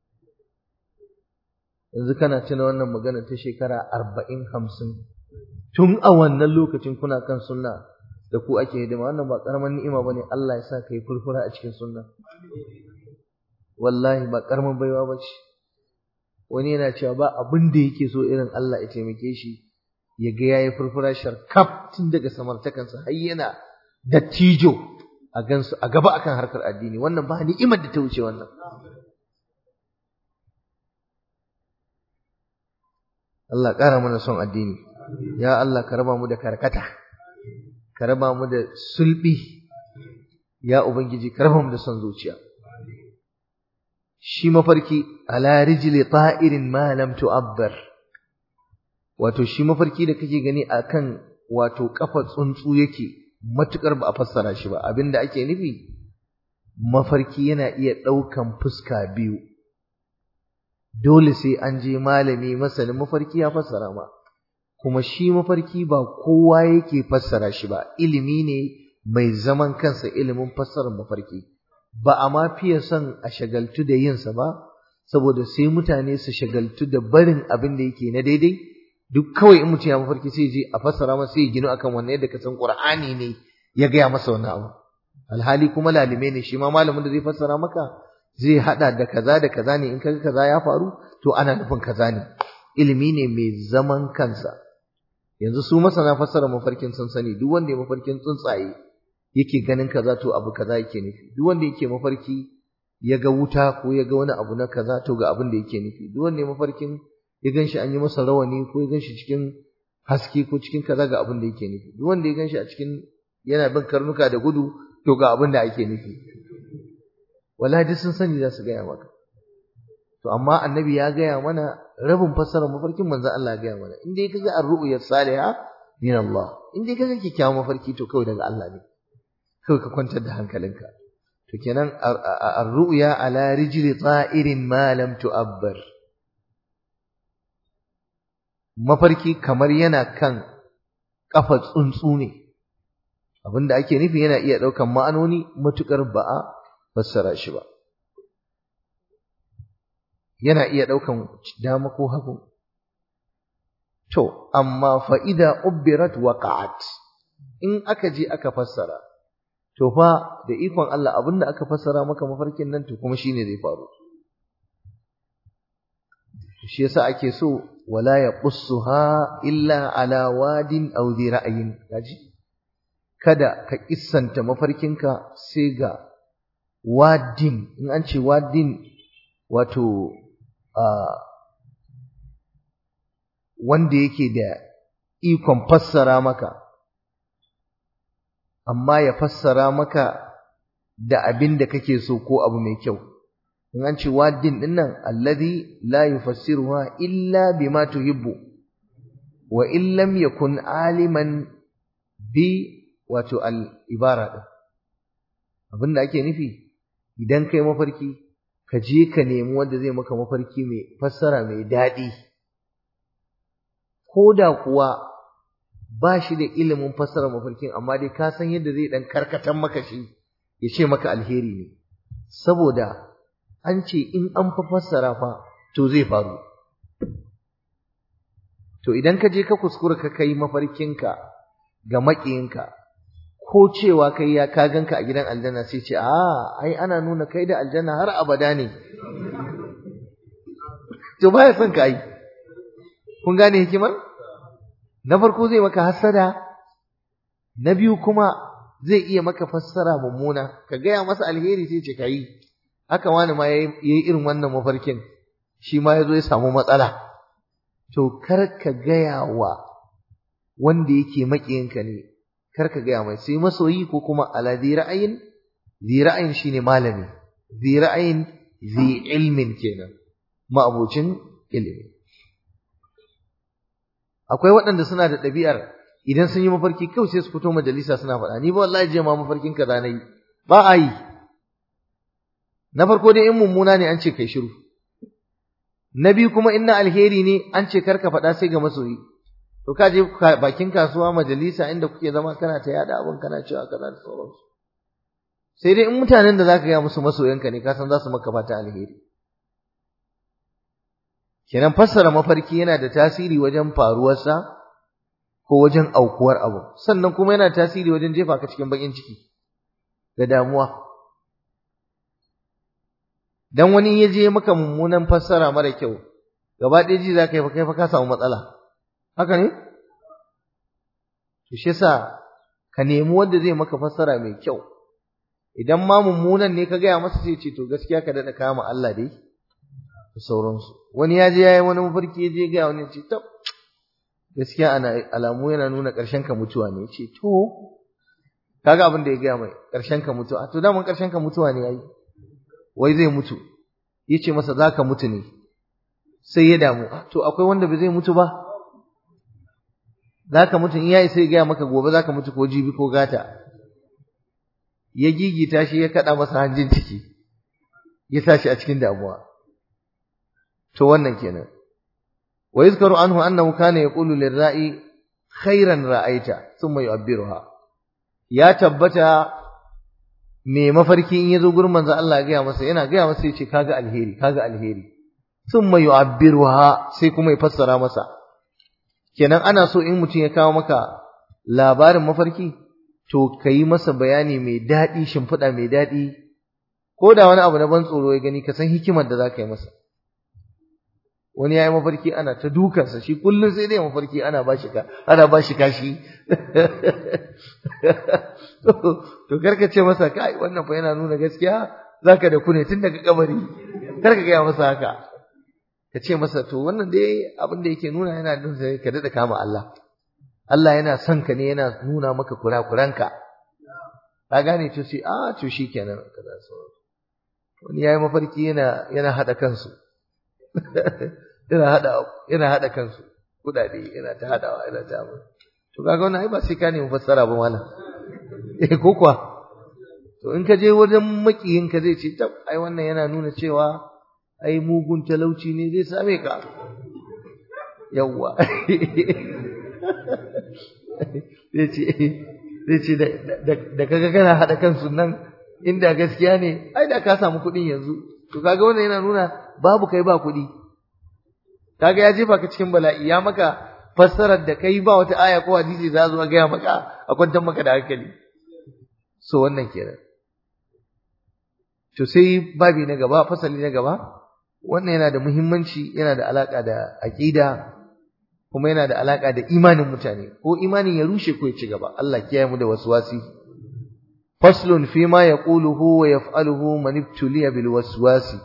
yanzu kana tuna wannan magana ta shekara arba'in hamsin tun a wannan lokacin kuna kan sunna da ku ake hidima wannan ba karaman ni'ima bane Allah ya sa ka yi furfura a cikin sunna wallahi ba karaman baiwa ba ce wani yana cewa ba abin da yake so irin Allah ya taimake shi ya ga yayi furfura sharkaf tun daga samartakansa har yana dattijo a gansu a gaba akan harkar addini wannan ba ni'imar da ta wuce wannan Allah ƙara mana son addini ya Allah ka raba mu da karkata ka raba mu da sulbi ya ubangiji ka raba mu da son zuciya shi mafarki ala rijli ta'irin ma lam tu'abbar wato shi mafarki da kake gani akan wato kafa tsuntsu yake matukar ba a fassara shi ba abinda ake nufi mafarki yana iya ɗaukan fuska biyu dole sai an je malami masanin mafarki ya fassara ma kuma shi mafarki ba kowa yake fassara shi ba ilimi ne mai zaman kansa ilimin fassarar mafarki ba a ma fiye son a shagaltu da yinsa ba saboda sai mutane su shagaltu da barin abin da yake na daidai duk kawai in mutum ya mafarki sai je a fassara masa sai ya gino akan wannan yadda ka san Qur'ani ne ya gaya masa wannan abu alhali kuma lalime ne shi ma malamin da zai fassara maka zai hada da kaza da kaza ne in kaga kaza ya faru to ana nufin kaza ne ilimi ne mai zaman kansa yanzu su masana fassara mafarkin sun sani duk wanda ya mafarkin tsuntsaye yake ganin kaza to abu kaza yake nufi duk wanda yake mafarki ya ga wuta ko ya ga wani abu na kaza to ga abin da yake nufi duk wanda ya mafarkin ya ganshi an yi masa rawani ko ya ganshi cikin haske ko cikin kaza ga abin da yake nufi duk wanda ya ganshi a cikin yana bin karnuka da gudu to ga abin da ake nufi wallahi duk sun sani za su gaya maka to amma annabi ya gaya mana rabin fassarar mafarkin manzon Allah ya gaya mana in dai kaga ar-ru'ya salihah min Allah in dai kaga kikkiawan mafarki to kawai daga Allah ne kawai ka kwantar da hankalinka to kenan ar-ru'ya ala rijli ta'irin ma lam tu'abbar mafarki kamar yana kan kafa tsuntsu ne abinda ake nufi yana iya daukan ma'anoni matukar ba a fassara shi ba yana iya daukan dama ko hagu to amma fa idza ubbirat waqa'at in aka je aka fassara to fa da ikon Allah abinda aka fassara maka mafarkin nan to kuma shine zai faru shi yasa ake so wala yaqussuha illa ala wadin aw dhi ra'yin kaji kada ka kissanta mafarkinka sai ga wadin in an ce wadin wato wanda yake da ikon fassara maka amma ya fassara maka da abin da kake so ko abu mai kyau in an ce wadin din nan alladhi la yufassiruha illa bima tuhibbu wa in lam yakun aliman bi wato al-ibara din abinda ake nufi idan kai mafarki ka je ka nemi wanda zai maka mafarki mai fassara mai daɗi ko da kuwa ba shi da ilimin fassara mafarkin amma dai ka san yadda zai dan karkatan maka shi ya ce maka alheri ne saboda an ce in an fa fassara fa to zai faru to idan ka je ka kuskura ka kai mafarkinka ga maƙiyinka ko cewa kai ya ka ganka a gidan aljanna sai ce a ai ana nuna kai da aljanna har abada ne to baya son ka yi kun gane hikimar na farko zai maka hasada na biyu kuma zai iya maka fassara mummuna ka gaya masa alheri sai ce ka yi haka wani ma ya yi irin wannan mafarkin shi ma ya zo ya samu matsala to kar ka gaya wa wanda yake maƙiyinka ne kar ka gaya mai sai masoyi ko kuma ala zi ra'ayin zi ra'ayin shine malami zi ra'ayin zi ilmin kenan ma'abocin ilimi akwai waɗanda suna da ɗabi'ar idan sun yi mafarki kawai sai su fito majalisa suna faɗa ni ba wallahi je ma mafarkin kaza na yi ba a yi na farko dai in mummuna ne an ce kai shiru na biyu kuma in na alheri ne an ce kar ka faɗa sai ga masoyi to ka je bakin kasuwa majalisa inda kuke zama kana ta yada abin kana cewa kaza da sauransu sai dai in mutanen da zaka ga musu masoyanka ne ka san za su maka fata alheri kenan fassara mafarki yana da tasiri wajen faruwarsa ko wajen aukuwar abu sannan kuma yana tasiri wajen jefa ka cikin bakin ciki da damuwa dan wani ya je maka mummunan fassara mara kyau gaba ɗaya ji za ka yi fa kai fa ka samu matsala haka ne to shi yasa ka nemi wanda zai maka fassara mai kyau idan ma mummunan ne ka gaya masa sai ce to gaskiya ka daɗa kama Allah dai da sauransu wani ya je yayi wani mafarki ya je ga wani ce tab gaskiya ana alamu yana nuna ƙarshen ka mutuwa ne ce to kaga abin da ya gaya mai ƙarshen ka mutuwa to daman ƙarshen ka mutuwa ne yayi wai zai mutu yace masa zaka mutu ne sai ya damu to akwai wanda ba zai mutu ba zaka mutu in yayi sai ya gaya maka gobe zaka mutu ko jibi ko gata ya gigita shi ya kada masa hanjin ciki ya sa shi a cikin damuwa to wannan kenan wa yuzkaru anhu annahu kana yaqulu lirra'i khairan ra'aita thumma yu'abbiruha ya tabbata me mafarki in yazo gurin manzo Allah ya gaya masa yana gaya masa yace kaga alheri kaga alheri thumma yu'abbiruha sai kuma ya fassara masa kenan ana so in mutum ya kawo maka labarin mafarki to kai masa bayani mai daɗi shimfiɗa mai daɗi ko da wani abu na ban tsoro ya gani ka san hikimar da za ka yi masa wani ya yi mafarki ana ta dukansa shi kullum sai dai mafarki ana ba shi ka ana ba shi kashi to karka ce masa kai wannan fa yana nuna gaskiya zaka da kune tun daga kabari karka gaya masa haka ka ce masa to wannan dai abin da yake nuna yana nuna ka dada kama Allah Allah yana son ka ne yana nuna maka kurakuranka ka gane to sai a to shikenan kaza sauran wani yayi mafarki yana yana hada kansu yana hada yana hada kansu kudade yana ta hadawa yana ta mu to kaga wannan ai ba sai ka nemi fassara ba mallam eh ko kuwa to in ka je wajen makiyin ka zai ce tab ai wannan yana nuna cewa ai mugun talauci ne zai same ka yawwa zai ce zai ce da kaga kana hada kansu nan inda gaskiya ne ai da ka samu kuɗin yanzu to kaga wannan yana nuna babu kai ba kuɗi kaga ya jefa ka cikin bala'i ya maka fassarar da kai ba wata aya ko hadisi za zo gaya maka a kwantar maka da hankali so wannan kenan to sai babi na gaba fasali na gaba wannan yana da muhimmanci yana da alaka da aqida kuma yana da alaka da imanin mutane ko imanin ya rushe ko ya ci gaba Allah kiyaye mu da waswasi faslun fi ma yaquluhu wa yaf'aluhu man ibtuliya bil waswasi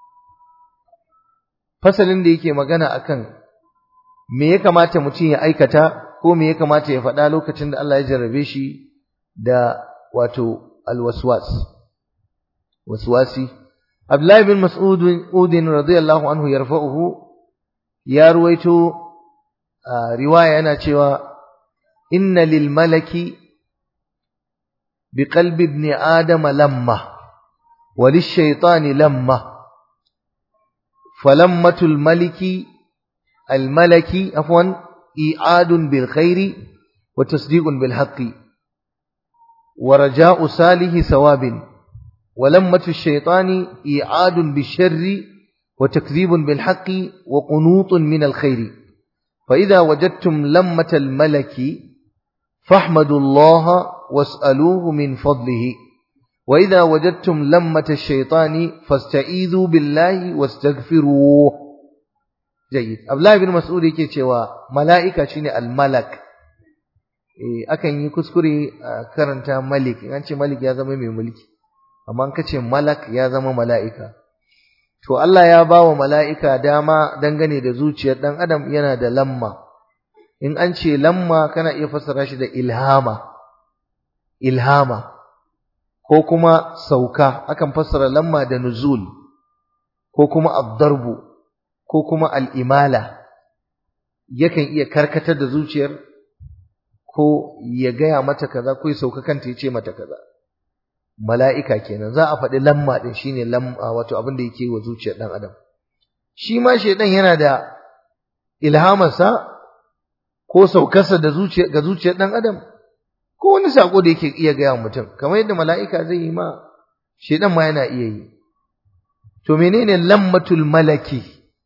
fasalin da yake magana akan me ya kamata mutum ya aikata ko me ya kamata ya faɗa lokacin da Allah ya jarrabe shi da wato alwaswas waswasi Abdullahi bin Mas'ud udin radiyallahu anhu yarfa'uhu ya ruwaito riwaya yana cewa inna lil malaki bi qalbi ibn adam lamma wa lish shaytani lamma falammatul maliki al malaki afwan i'adun bil khairi wa tasdiqun bil haqqi wa raja'u salihi thawabin ولمة الشيطان إيعاد بالشر وتكذيب بالحق وقنوط من الخير فإذا وجدتم لمة الملك فاحمدوا الله واسألوه من فضله وإذا وجدتم لمة الشيطان فاستعيذوا بالله واستغفروه جيد أبلا بن مسعود yake cewa mala'ika shine al-malak eh akan yi kuskure karanta malik in an ce malik ya zama mai mulki amma an kace malak ya zama mala'ika to Allah ya ba wa mala'ika dama dangane da zuciyar dan adam yana da lamma in an ce lamma kana iya fassara shi da ilhama ilhama ko kuma sauka akan fassara lamma da nuzul ko kuma ad-darbu ko kuma al-imala yakan iya karkatar da zuciyar ko ya gaya mata kaza ko ya sauka kanta ya ce mata kaza mala'ika kenan za a faɗi lamma ɗin shine lamma wato abin da yake wa zuciyar ɗan adam shi ma shaidan yana da ilhamarsa ko saukarsa da zuciya ga zuciyar ɗan adam ko wani sako da yake iya gaya mutum kamar yadda mala'ika zai yi ma shaidan ma yana iya yi to menene lammatul malaki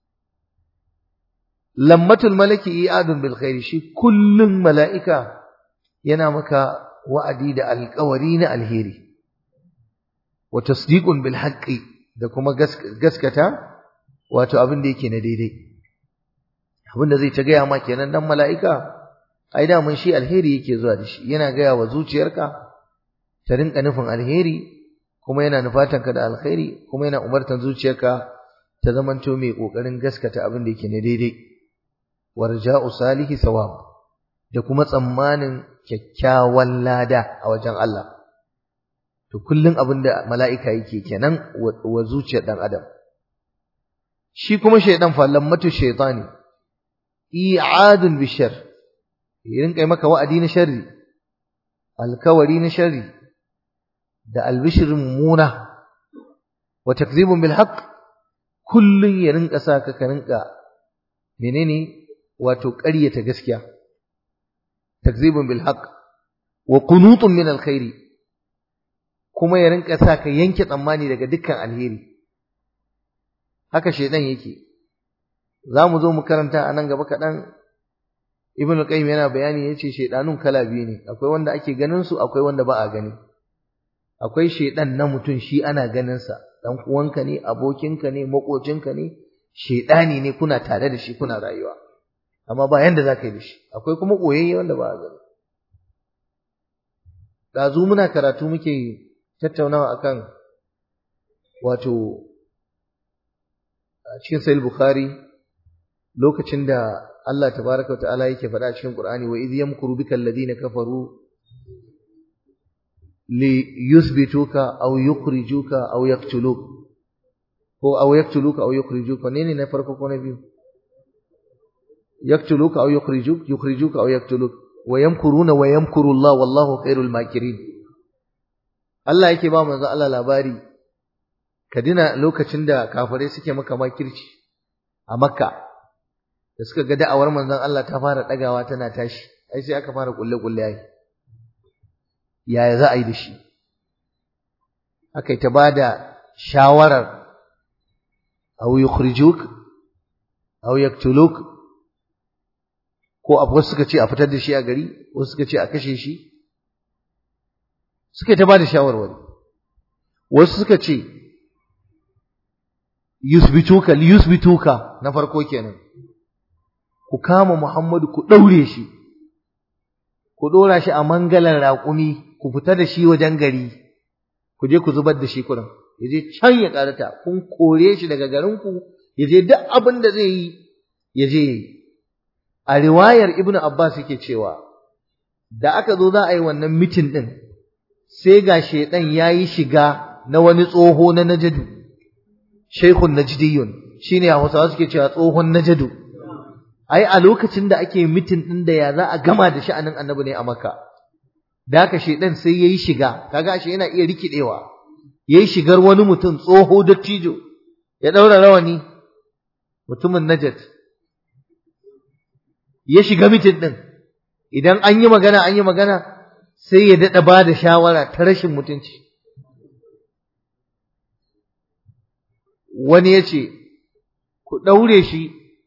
lammatul malaki i'adun bil khairi shi kullum mala'ika yana maka wa'adi da alƙawari na alheri wa tasdiqun bil haqqi da kuma gaskata wato abin da yake na daidai abin da zai ta gaya ma kenan dan mala'ika ai da mun shi alheri yake zuwa da shi yana gaya wa zuciyarka ta rinka nufin alheri kuma yana nufatanka da alkhairi kuma yana umartan zuciyarka ta zamanto mai kokarin gaskata abin da yake na daidai warja'u salihi sawab da kuma tsammanin kyakkyawan lada a wajen Allah to kullun abin da mala'ika yake kenan wa zuciyar dan adam shi kuma shaydan fa lammatu shaytani i'adun bishar yin kai maka wa'adi na sharri alkawari na sharri da albishirin muna wa takzibun bil haqq kullun ya rinka saka ka rinka menene wato ƙaryata gaskiya takzibun bil haqq wa qunutun min alkhairi kuma ya rinka saka yanke tsammani daga dukkan alheri haka shedan yake zamu zo mu karanta a nan gaba kaɗan ibn qayyim yana bayani yace shedanun kala biyu ne akwai wanda ake ganin su akwai wanda ba a gani akwai shedan na mutum shi ana ganin sa dan uwanka ne abokinka ne makocinka ne shedani ne kuna tare da shi kuna rayuwa amma ba yanda zaka yi da shi akwai kuma koyayye wanda ba a gani dazu muna karatu muke tattaunawa akan wato a cikin sahih bukhari lokacin da Allah tabaraka ta'ala yake faɗa cikin Qur'ani wa idh yamkuru bika alladhina kafaru li yuthbituka aw yukhrijuka aw yaqtuluk ko aw yaqtuluka aw yukhrijuka ne ne na farko ko na biyu yaqtuluka aw yukhrijuk yukhrijuka aw yaqtuluk wa yamkuruna wa yamkuru Allah wallahu khairul makirin Allah yake ba manzo Allah labari ka dina lokacin da kafirai suke maka makirci a Makka da suka ga da'awar manzon Allah ta fara dagawa tana tashi ai sai aka fara kulle kulle ai yaya za a yi da shi aka yi ta bada shawarar aw yukhrijuk aw yaktuluk ko abu suka ce a fitar da shi a gari wasu suka ce a kashe shi suka ta bada shawarwari wasu suka ce yusbituka liyusbituka na farko kenan ku kama Muhammadu ku ɗaure shi, ku ɗora shi a mangalan raƙumi, ku fita da shi wajen gari, ku je ku zubar da shi kurin, ya je can ya ƙarata, kun kore shi daga garinku, ya je duk abin da zai yi, ya je yi. A riwayar Ibn Abbas yake cewa, da aka zo za a yi wannan mitin ɗin, sai ga shaiɗan ya yi shiga na wani tsoho na najadu, Shaikhun Najdiyun, shine Hausawa suke cewa tsohon najadu. ai a lokacin da ake mitin din da ya za a gama da sha'anin annabi ne a Makka da haka shedan sai yayi shiga kaga shi yana iya rikidewa yayi shigar wani mutum tsoho dattijo ya daura rawani mutumin Najd ya shiga mitin din idan an yi magana an yi magana sai ya dada ba da shawara ta rashin mutunci wani ya ce ku ɗaure shi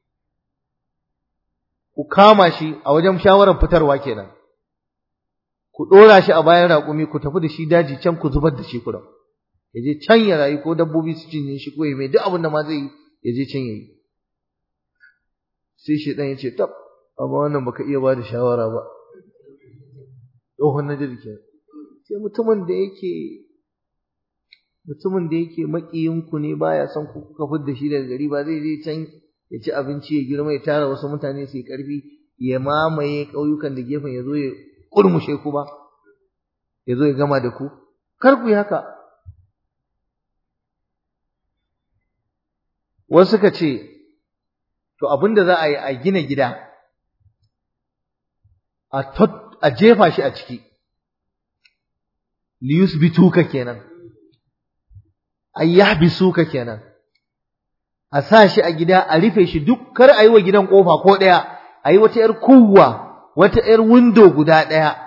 ku kama shi a wajen shawarar fitarwa kenan ku ɗora shi a bayan raƙumi ku tafi da shi daji can ku zubar da shi kuram ya je can ya rayu ko dabbobi su cinye shi ko ya mai duk abin da ma zai yi ya je can ya yi sai shi ɗan ya ce tab amma wannan baka iya ba da shawara ba tsohon na jirgin sai mutumin da yake mutumin da yake makiyinku ne baya son ku kuka fidda shi daga gari ba zai je can ya ci abinci ya girma ya tara wasu mutane su yi ƙarfi ya mamaye ƙauyukan da gefen ya zo ya ƙurmushe ku ba ya zo ya gama da ku kar ku yi haka wasu suka ce to abin da za a yi a gina gida a jefa shi a ciki liyus bituka kenan ayyahbisuka kenan a sa shi a gida a rufe shi duk kar a yi wa gidan kofa ko ɗaya a yi wata ‘yar kuwa wata ‘yar windo guda ɗaya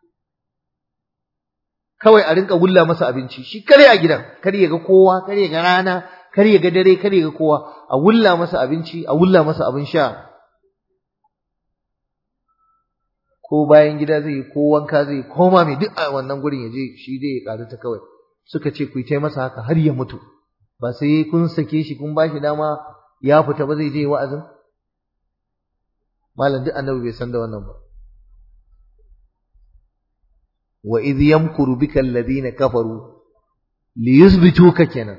kawai a rinka wulla masa abinci shi kare a gidan kar ya ga kowa kar ya ga rana kar ya ga dare kar ya ga kowa a wulla masa abinci a wulla masa abin sha ko bayan gida zai yi ko wanka zai yi ko ma mai duk a wannan gurin ya je shi dai ya ƙaru ta kawai suka ce ku yi masa haka har ya mutu ba sai kun sake shi kun ba shi dama ya fita ba zai je wa'azin malam duk annabi bai san da wannan ba wa idh yamkuru bika alladhina kafaru liyuthbituka kenan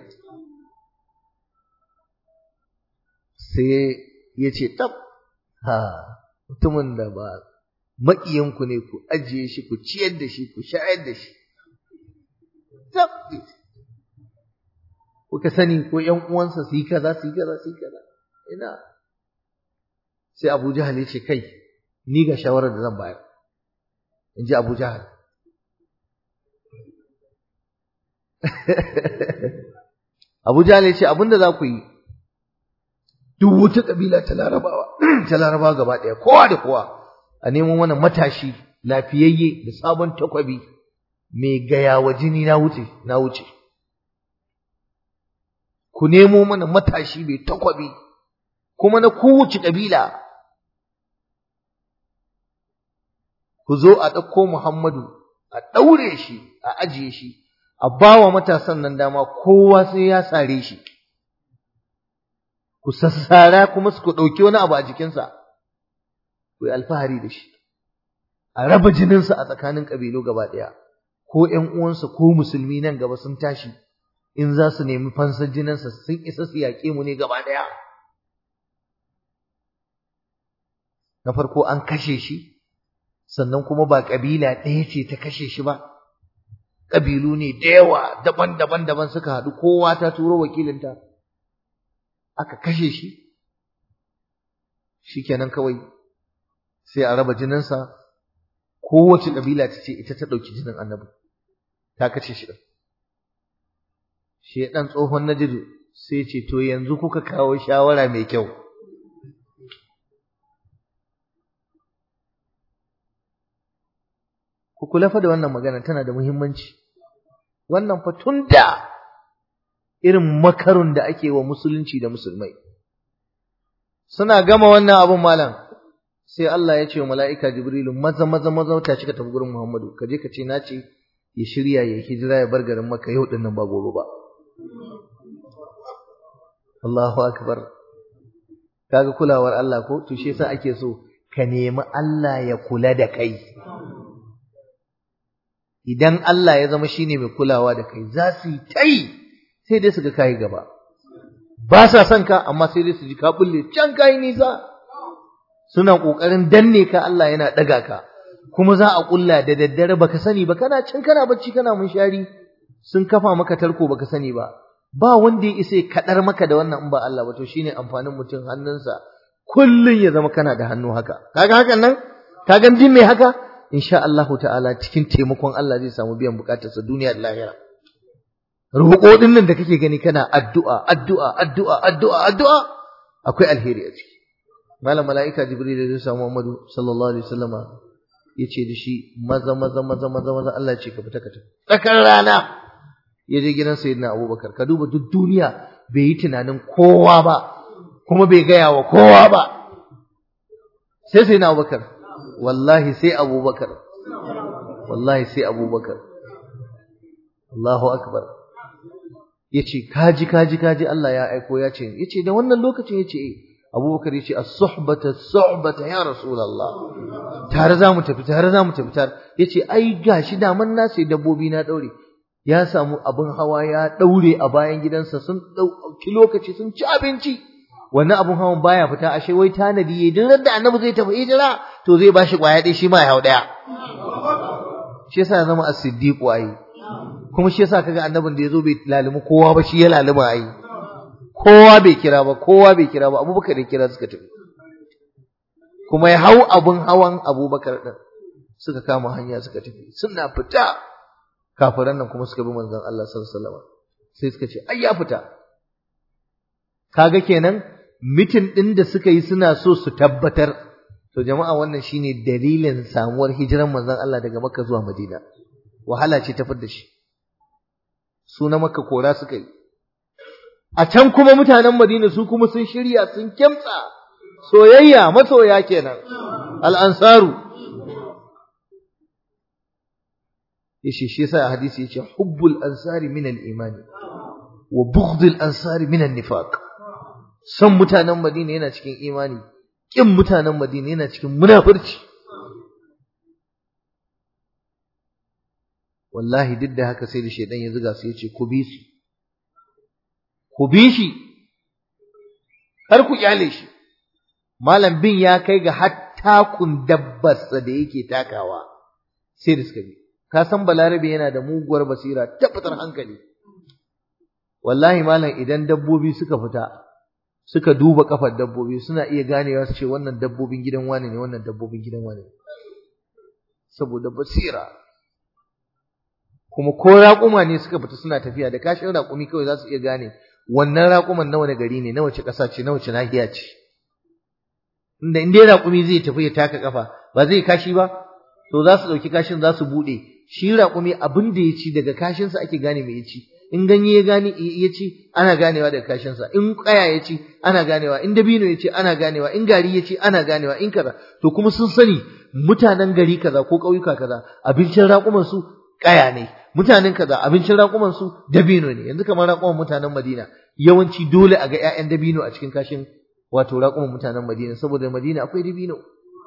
sai ya ce tab ha mutumin da ba maƙiyanku ne ku ajiye shi ku ciyar da shi ku shayar da shi kuka sani ko ƴan uwansa su yi kaza su yi kaza su yi kaza ina sai Abu Jahal ya ce kai ni ga shawarar da zan bayar in ji Abu Jahal Abu Jahal ya ce abinda za ku yi duk wata kabila ta Larabawa ta Larabawa gaba ɗaya kowa da kowa a nemo mana matashi lafiyayye da sabon takwabi mai gaya wa jini na wuce na wuce ku nemo mana matashi mai takwabi kuma na kowace kabila ku zo a ɗauko Muhammadu a ɗaure shi a ajiye shi a bawa matasan nan dama kowa sai ya sare shi ku sassara kuma su ku ɗauki wani abu a jikinsa ku yi alfahari da shi a raba jininsa a tsakanin ƙabilu gaba ɗaya ko ƴan uwansa ko musulmi nan gaba sun tashi in za su nemi fansar jininsa sun isa su yaƙe mu ne gaba ɗaya na farko an kashe shi sannan kuma ba ƙabila ɗaya ce ta kashe shi ba ƙabilu ne da yawa daban-daban daban suka haɗu kowa ta turo wakilinta aka kashe shi shikenan kawai sai a raba jininsa kowace ƙabila ta ce ita ta ɗauki jinin annabi ta kashe shi ɗin shi ɗan tsohon najidu sai ce to yanzu kuka kawo shawara mai kyau ku kula fa da wannan magana tana da muhimmanci wannan fa tun da irin makarun da ake wa musulunci da musulmai suna gama wannan abun malam sai Allah ya ce wa mala'ika Jibrilu maza maza maza ta cika tafi gurin Muhammadu ka je ka ce na ce ya shirya ya hijira ya bar garin Makka yau din nan ba gobe ba Allahu akbar kaga kulawar Allah ko to shi yasa ake so ka nemi Allah ya kula da kai idan Allah ya zama shine mai kulawa da kai za su yi tai sai dai su ga kai gaba ba sa son ka amma sai dai su ji ka bulle can kai nisa suna kokarin danne ka Allah yana daga ka kuma za a kulla da daddare baka sani ba kana can kana bacci kana munshari sun kafa maka tarko baka sani ba ba wanda ya isa kadar maka da wannan in ba Allah ba to shine amfanin mutum hannunsa kullun ya zama kana da hannu haka kaga hakan nan kaga din me haka insha Allah ta'ala cikin taimakon Allah zai samu biyan bukatarsa duniya da lahira roƙo din nan da kake gani kana addu'a addu'a addu'a addu'a addu'a akwai alheri a ciki malam mala'ika jibril ya samu Muhammadu sallallahu alaihi wasallama yace da shi maza maza maza maza maza Allah ce ka fita ka tafi tsakar rana ya je gidan sayyidina Abubakar ka duba duk duniya bai yi tunanin kowa ba kuma bai gaya wa kowa ba sai sayyidina Abubakar wallahi sai Abubakar wallahi sai Abubakar Allahu akbar yace kaji kaji kaji Allah ya aiko ya ce yace da wannan lokacin yace eh Abubakar yace as-suhbata as-suhbata ya Rasulullah tare zamu tafi tare zamu tafi tare yace ai gashi da man na sai dabbobi na daure ya samu abin hawa ya daure a bayan gidansa sun dauki lokaci sun ci abinci wannan abin hawan baya fita ashe wai tanadi yayin duk da annabi zai tafi hijira to zai bashi kwaya dai shi ma ya hau daya shi yasa ya zama as-siddiq ai kuma shi yasa kaga annabin da yazo bai lalimi kowa ba shi ya lalima ai kowa bai kira ba kowa bai kira ba abubakar ya kira suka tafi kuma ya hau abun hawan abubakar din suka kama hanya suka tafi suna fita kafiran nan kuma suka bi manzon Allah sallallahu alaihi wasallam sai suka ce ai ya fita kaga kenan mitin din da suka yi suna so su tabbatar to jama'a wannan shine dalilin samuwar hijiran manzon Allah daga Makka zuwa Madina wahala ce ta fidda shi su na Makka kora suka yi a can kuma mutanen Madina su kuma sun shirya sun kimtsa soyayya masoya kenan al-ansaru yace shi yasa hadisi yace hubbul ansari min al-imani wa bughdul ansari min an-nifaq son mutanen Madina yana cikin imani kin mutanen Madina yana cikin munafurci wallahi duk da haka sai da shedan ya zuga su yace ku bi su ku bi shi har ku kyale shi malam bin ya kai ga hatta kun dabbarsa da yake takawa sai da suka bi ka san balarabe yana da muguwar basira ta fitar hankali wallahi malam idan dabbobi suka fita suka duba kafar dabbobi suna iya ganewa su ce wannan dabbobin gidan wane ne wannan dabbobin gidan wane ne saboda basira kuma ko raƙuma ne suka fita suna tafiya da kashin raƙumi kawai za su iya gane wannan raƙuman na wani gari ne na wace ƙasa ce na wace nahiya ce inda in dai raƙumi zai tafi ya taka kafa ba zai kashi ba to za su ɗauki kashin za su buɗe shi raƙumi abin da ya ci daga kashinsa ake gane mai ya ci in ganye ya gane ya ci ana ganewa daga kashinsa in ƙaya ya ci ana ganewa in dabino ya ci ana ganewa in gari ya ci ana ganewa in kaza to kuma sun sani mutanen gari kaza ko ƙauyuka kaza abincin raƙuman su ƙaya ne mutanen kaza abincin raƙuman su dabino ne yanzu kamar raƙuman mutanen Madina yawanci dole a ga ƴaƴan dabino a cikin kashin wato raƙuman mutanen Madina saboda Madina akwai dabino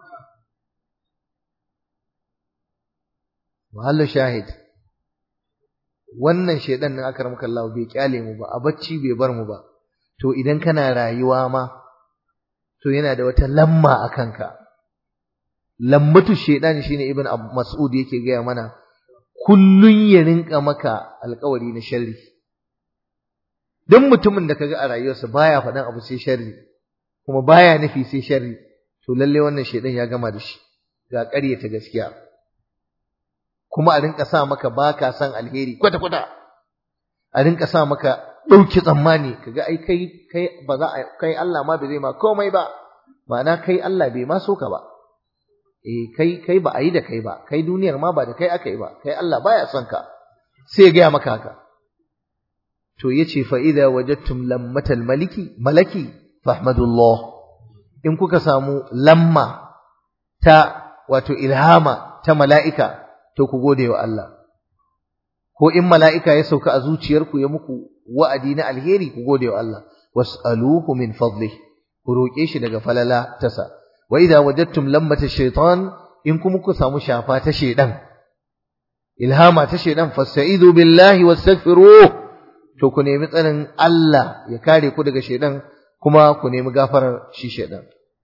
Mahallu shahid wannan shedan nan aka ramka Allah bai kyale mu ba a bacci bai bar mu ba to idan kana rayuwa ma to yana da wata lamma a kanka lammatu shedan shine ibn mas'ud yake gaya mana kullun ya rinka maka alƙawari na sharri duk mutumin da kaga a rayuwarsa baya faɗan abu sai sharri kuma baya nufi sai sharri to lalle wannan shedan ya gama da shi ga ƙaryata gaskiya kuma a rinka sa maka baka san alheri kwata kwata a rinka sa maka ɗauki tsammani kaga ai kai kai ba za a kai Allah ma bai zai ma komai ba ma'ana kai Allah bai ma so ka ba eh kai kai ba a yi da kai ba kai duniyar ma ba da kai aka yi ba kai Allah baya son ka sai ya gaya maka haka to yace fa idza wajadtum lammatal maliki malaki fahmadullah in kuka samu lamma ta wato ilhama ta mala'ika to ku gode wa Allah ko in mala'ika ya sauka a zuciyarku ya muku wa'adi na alheri ku gode wa Allah was'aluhu min fadlih ku roƙe shi daga falala tasa wa idza wajadtum lammata shaytan in kuma ku samu shafa ta shedan ilhama ta shedan fasta'idu billahi wastaghfiruh to ku nemi tsarin Allah ya kare ku daga shedan kuma ku nemi gafarar shi shedan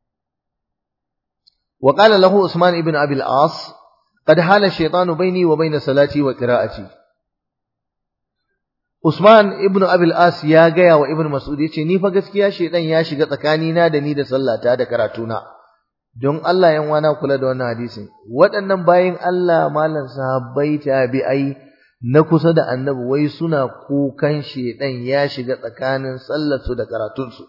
وقال له عثمان ابن أبي العاص قد حال الشيطان بيني وبين صلاتي وقراءتي Usman ibn Abil As ya gaya wa Ibn Mas'ud yace ni fa gaskiya shedan ya shiga tsakanina da ni da sallata da karatuna don Allah yan wana kula da wannan hadisin waɗannan bayin Allah malan sahabbai tabi'ai na kusa da annabi wai suna kukan shedan ya shiga tsakanin sallarsu da karatunsu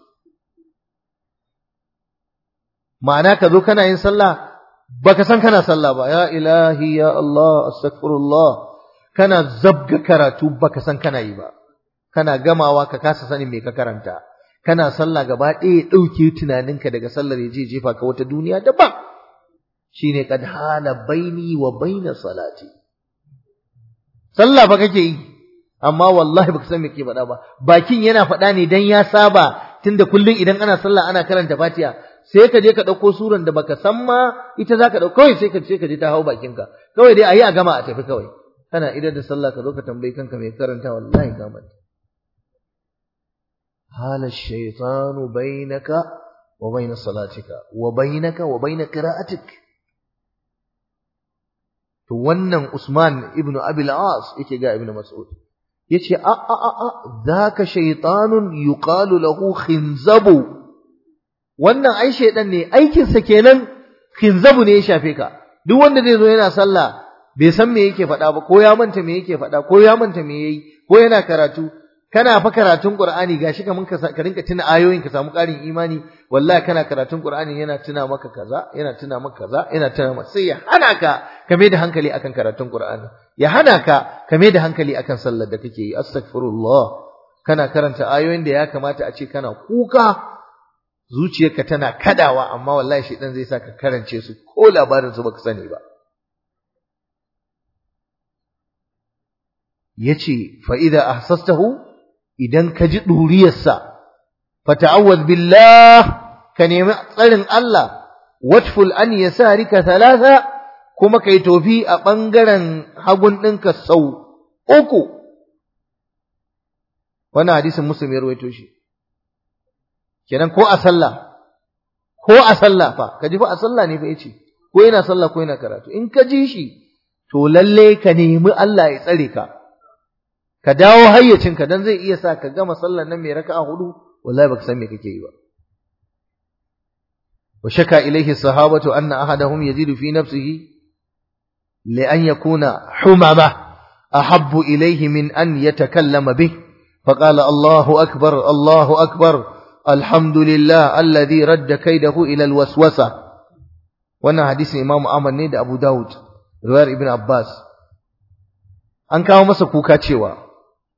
ma'ana ka zo kana yin sallah baka san kana sallah ba ya ilahi ya Allah astaghfirullah kana zabga karatu baka san kana yi ba kana gamawa ka kasa sanin me ka karanta kana sallah gaba ɗaya ɗauke tunaninka daga sallar ya je jefa ka wata duniya daban shine kad hala baini wa baina salati sallah ba kake yi amma wallahi baka san me ke faɗa ba bakin yana faɗa ne dan ya saba tunda kullum idan ana sallah ana karanta Fatiha sai ka je ka ɗauko suran da baka san ma ita zaka ɗauko kawai sai ka ce ka je ta hau bakinka kawai dai ayi a gama a tafi kawai kana idan da sallah ka zo ka tambayi kanka mai karanta wallahi ka manta hala shaytanu bainaka wa bain salatika wa bainaka wa bain qira'atik to wannan Usman ibn Abi al-As yake ga Ibn Mas'ud yace a a a a zaka shaytanun yuqalu lahu khinzabu wannan ai shaydan ne aikin sa kenan khinzabu ne ya shafe ka duk wanda zai zo yana sallah bai san me yake faɗa ba ko ya manta me yake faɗa ko ya manta me yayi ko yana karatu kana fa karatun Qur'ani gashi kaman ka ka rinka tuna ayoyin ka samu ƙarin imani wallahi kana karatun Qur'ani yana tuna maka kaza yana tuna maka kaza yana tuna maka sai ya hana ka ka mai da hankali akan karatun Qur'ani ya hana ka ka mai da hankali akan sallar da kake yi astaghfirullah kana karanta ayoyin da ya kamata a ce kana kuka zuciyarka tana kadawa amma wallahi shedan zai sa ka karance su ko labarin su baka sani ba yace fa idza ahsastahu idan ka ji duriyarsa fata'awwaz billah ka nemi tsarin Allah watful an yasarika thalatha kuma kai tofi a bangaren hagun ɗinka sau uku wannan hadisin muslim ya rawaito shi kenan ko a sallah ko a sallah fa ka ji fa a sallah ne fa yace ko yana sallah ko yana karatu in ka ji shi to lalle ka nemi Allah ya tsare ka ka dawo hayyacinka dan zai iya sa ka gama sallar nan mai raka'a hudu wallahi baka san me kake yi ba wa shaka ilayhi sahabatu anna ahadahum yazidu fi nafsihi li an yakuna humama ahabbu ilayhi min an yatakallama bih فقال الله أكبر الله أكبر الحمد لله الذي رد كيده إلى الوسوسة وانا حديث إمام أحمد نيد أبو داود رواية ابن عباس an kawo masa kuka cewa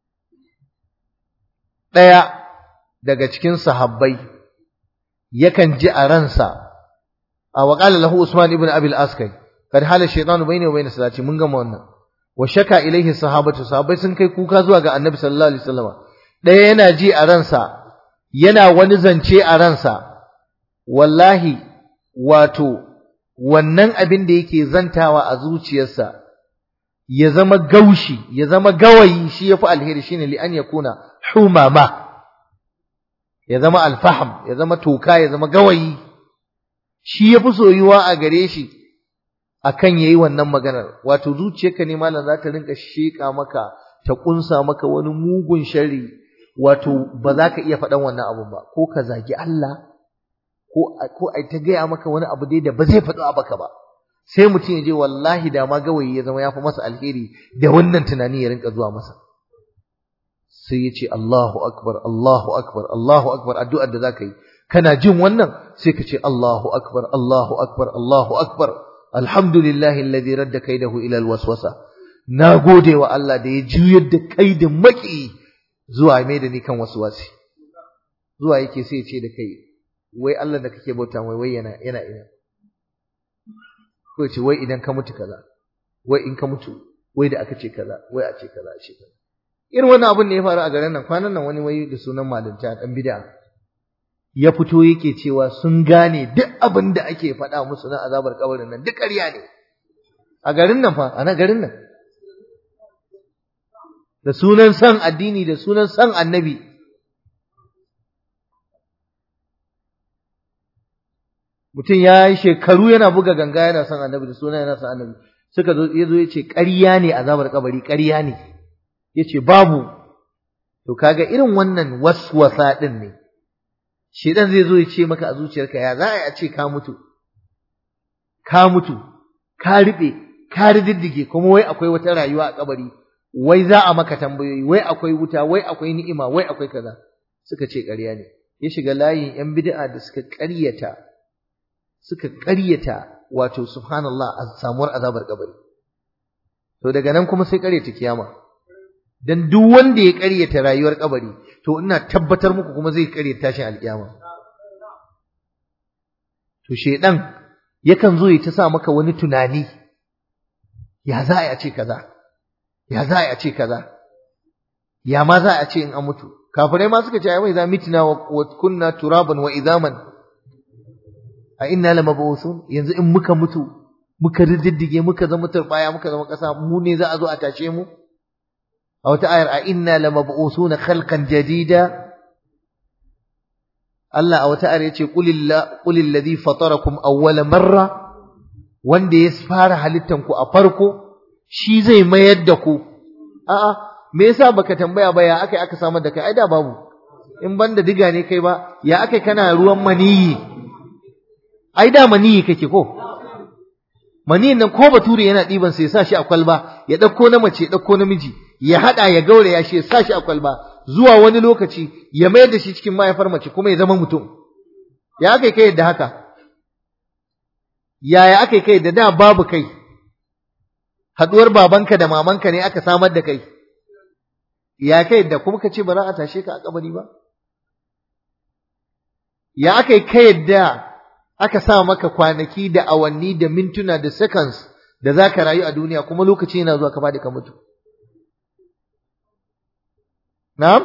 ɗaya daga cikin sahabbai yakan ji a ransa a waƙala lahu Usman ibn Abil Askai kad hala shaytanu bayni wa bayna salati mun gama wannan wa shaka ilaihi sahabatu sahabbai sun kai kuka zuwa ga Annabi sallallahu alaihi wasallam ɗaya yana ji a ransa yana wani zance a ransa wallahi wato wannan abin da yake zantawa a zuciyarsa ya zama gaushi ya zama gawayi shi yafi alheri shine li an yakuna humama ya zama alfaham ya zama toka ya zama gawayi shi yafi soyuwa a gare shi akan yayi wannan maganar wato zuciyarka ne malam za ta rinka sheka maka ta kunsa maka wani mugun sharri wato ba za ka iya faɗan wannan abun ba ko ka zagi Allah ko ko ai ta gaya maka wani abu dai da ba zai faɗo a baka ba sai mutum ya je wallahi da ma gawayi ya zama ya fi masa alheri da wannan tunani ya rinka zuwa masa sai ya ce Allahu akbar Allahu akbar Allahu akbar addu'ar da zaka yi kana jin wannan sai ka ce Allahu akbar Allahu akbar Allahu akbar alhamdulillahi alladhi radda kaidahu ila alwaswasa na gode wa Allah da ya juyar da kaidin maki zuwa mai da ni kan waswasi zuwa yake sai ya ce da kai wai Allah da kake bauta wai wai yana yana ina ko ce wai idan ka mutu kaza wai in ka mutu wai da aka ce kaza wai a ce kaza a ce kaza irin wannan abun ne ya faru a garin nan kwanan nan wani wai da sunan malinta dan bid'a ya fito yake cewa sun gane duk abin da ake faɗa musu na azabar kabarin nan duk ƙarya ne a garin nan fa a na garin nan da sunan san addini da sunan san annabi mutum ya yi shekaru yana buga ganga yana son annabi da sunan yana son annabi suka zo ya zo ya ce ƙarya ne azabar kabari ƙarya ne ya ce babu to kaga irin wannan waswasa din ne shedan zai zo ya ce maka a zuciyarka ya za a ce ka mutu ka mutu ka riɓe ka riddige kuma wai akwai wata rayuwa a kabari wai za a maka tambayoyi wai akwai wuta wai akwai ni'ima wai akwai kaza suka ce ƙarya ne ya shiga layin yan bid'a da suka ƙaryata suka ƙaryata wato subhanallah a samuwar azabar kabari to daga nan kuma sai ƙaryata kiyama dan duk wanda ya ƙaryata rayuwar kabari to ina tabbatar muku kuma zai ƙaryata tashin alkiyama to shedan yakan zo ya ta sa maka wani tunani ya za a ce kaza ya za a ce kaza ya ma za a ce in an mutu kafirai ma suka ce ai mai za mitina wa kunna turaban wa idaman a inna lamab'usun yanzu in muka mutu muka riddige muka zama turbaya muka zama kasa mu ne za a zo a tashe mu a wata ayar a inna lamab'usuna khalqan jadida Allah a wata ayar yace qulillah qulil ladhi fatarakum awwala marra wanda ya fara halittan ku a farko shi zai mayar da ku a'a me yasa baka tambaya ba ya akai aka samar da kai ai da babu in banda diga ne kai ba ya akai kana ruwan maniyi ai da maniyi kake ko maniyin nan ko bature yana diban sai ya sa shi a kwalba ya dauko na mace ya dauko namiji ya hada ya gaure ya shi ya sa shi a kwalba zuwa wani lokaci ya mayar da shi cikin mahaifar mace kuma ya zama mutum ya akai kai yadda haka yaya akai kai da da babu kai haduwar babanka da mamanka ne aka samar da kai ya kai da kuma ka ce ba za a tashe ka a kabari ba ya aka yi ka yadda aka sa maka kwanaki da awanni da mintuna da seconds da za ka rayu a duniya kuma lokaci yana zuwa ka faɗi ka mutu na'am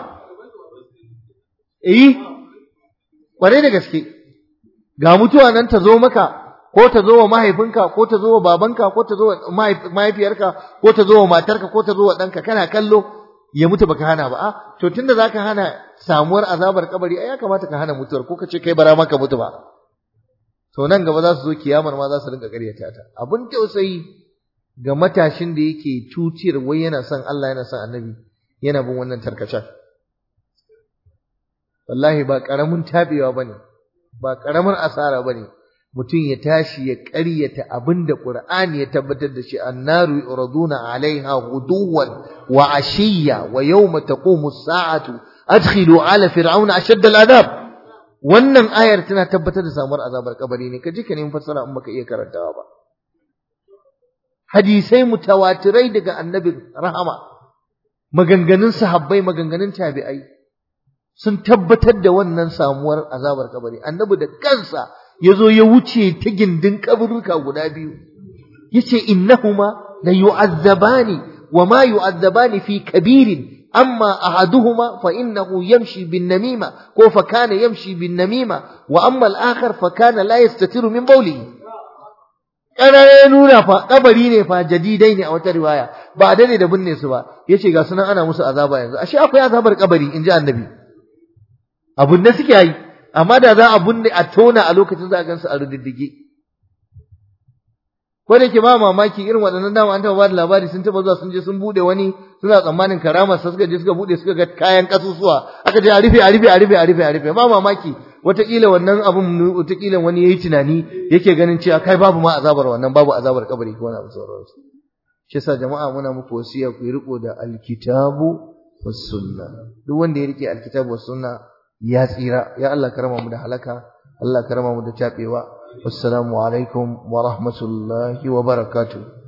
eh kwarai da gaske ga mutuwa nan ta zo maka ko ta zo wa mahaifinka ko ta zo wa babanka ko ta zo wa mahaifiyarka ko ta zo wa matarka ko ta zo wa ɗanka kana kallo ya mutu baka hana ba a to tunda zaka hana samuwar azabar kabari ai ya kamata ka hana mutuwar ko ka ce kai bara maka mutu ba to nan gaba za su zo kiyamar ma za su rinka ƙaryata ta abun tausayi ga matashin da yake tutiyar wai yana son Allah yana son annabi yana bin wannan tarkacen wallahi ba karamin tabewa bane ba karamin asara bane mutum ya tashi ya ƙaryata abinda Qur'ani ya tabbatar da shi annaru yuraduna alaiha ghuduwan wa ashiya wa yawma taqumu as-sa'atu adkhilu ala fir'auna ashadda al-adab wannan ayar tana tabbatar da samuwar azabar kabari ne kaji ka nemi fassara in baka iya karantawa ba hadisai mutawatirai daga annabin rahama maganganun sahabbai maganganun tabi'ai sun tabbatar da wannan samuwar azabar kabari annabi da kansa yazo ya wuce ta gindin kaburruka guda biyu yace innahuma la yu'azzabani wa ma yu'azzabani fi kabirin amma ahaduhuma fa innahu yamshi bin namima ko fa kana yamshi bin namima wa amma al-akhar fa kana la yastatiru min bawlihi ya nuna fa kabari ne fa jadidai ne a wata riwaya ba a dade da binne su ba yace ga sunan ana musu azaba yanzu ashe akwai azabar kabari inji annabi abun da suke yi amma da za a binne a tona a lokacin za a gansu a rududdige ko da ke ba mamaki irin waɗannan dama an taɓa ba da labari sun taɓa zuwa sun je sun buɗe wani suna tsammanin karamar sa suka je suka buɗe suka ga kayan kasusuwa aka je a rufe a rufe a rufe a rufe a rufe ba mamaki wataƙila wannan abun wataƙila wani yayi tunani yake ganin cewa kai babu ma azabar wannan babu azabar kabari ko wani abu sauransu shi yasa jama'a muna muku wasiya ku yi riko da alkitabu was sunna duk wanda ya rike alkitabu was sunna ya tsira ya Allah karama mu da halaka Allah karama mu da tabewa wassalamu alaikum wa rahmatullahi wa barakatuh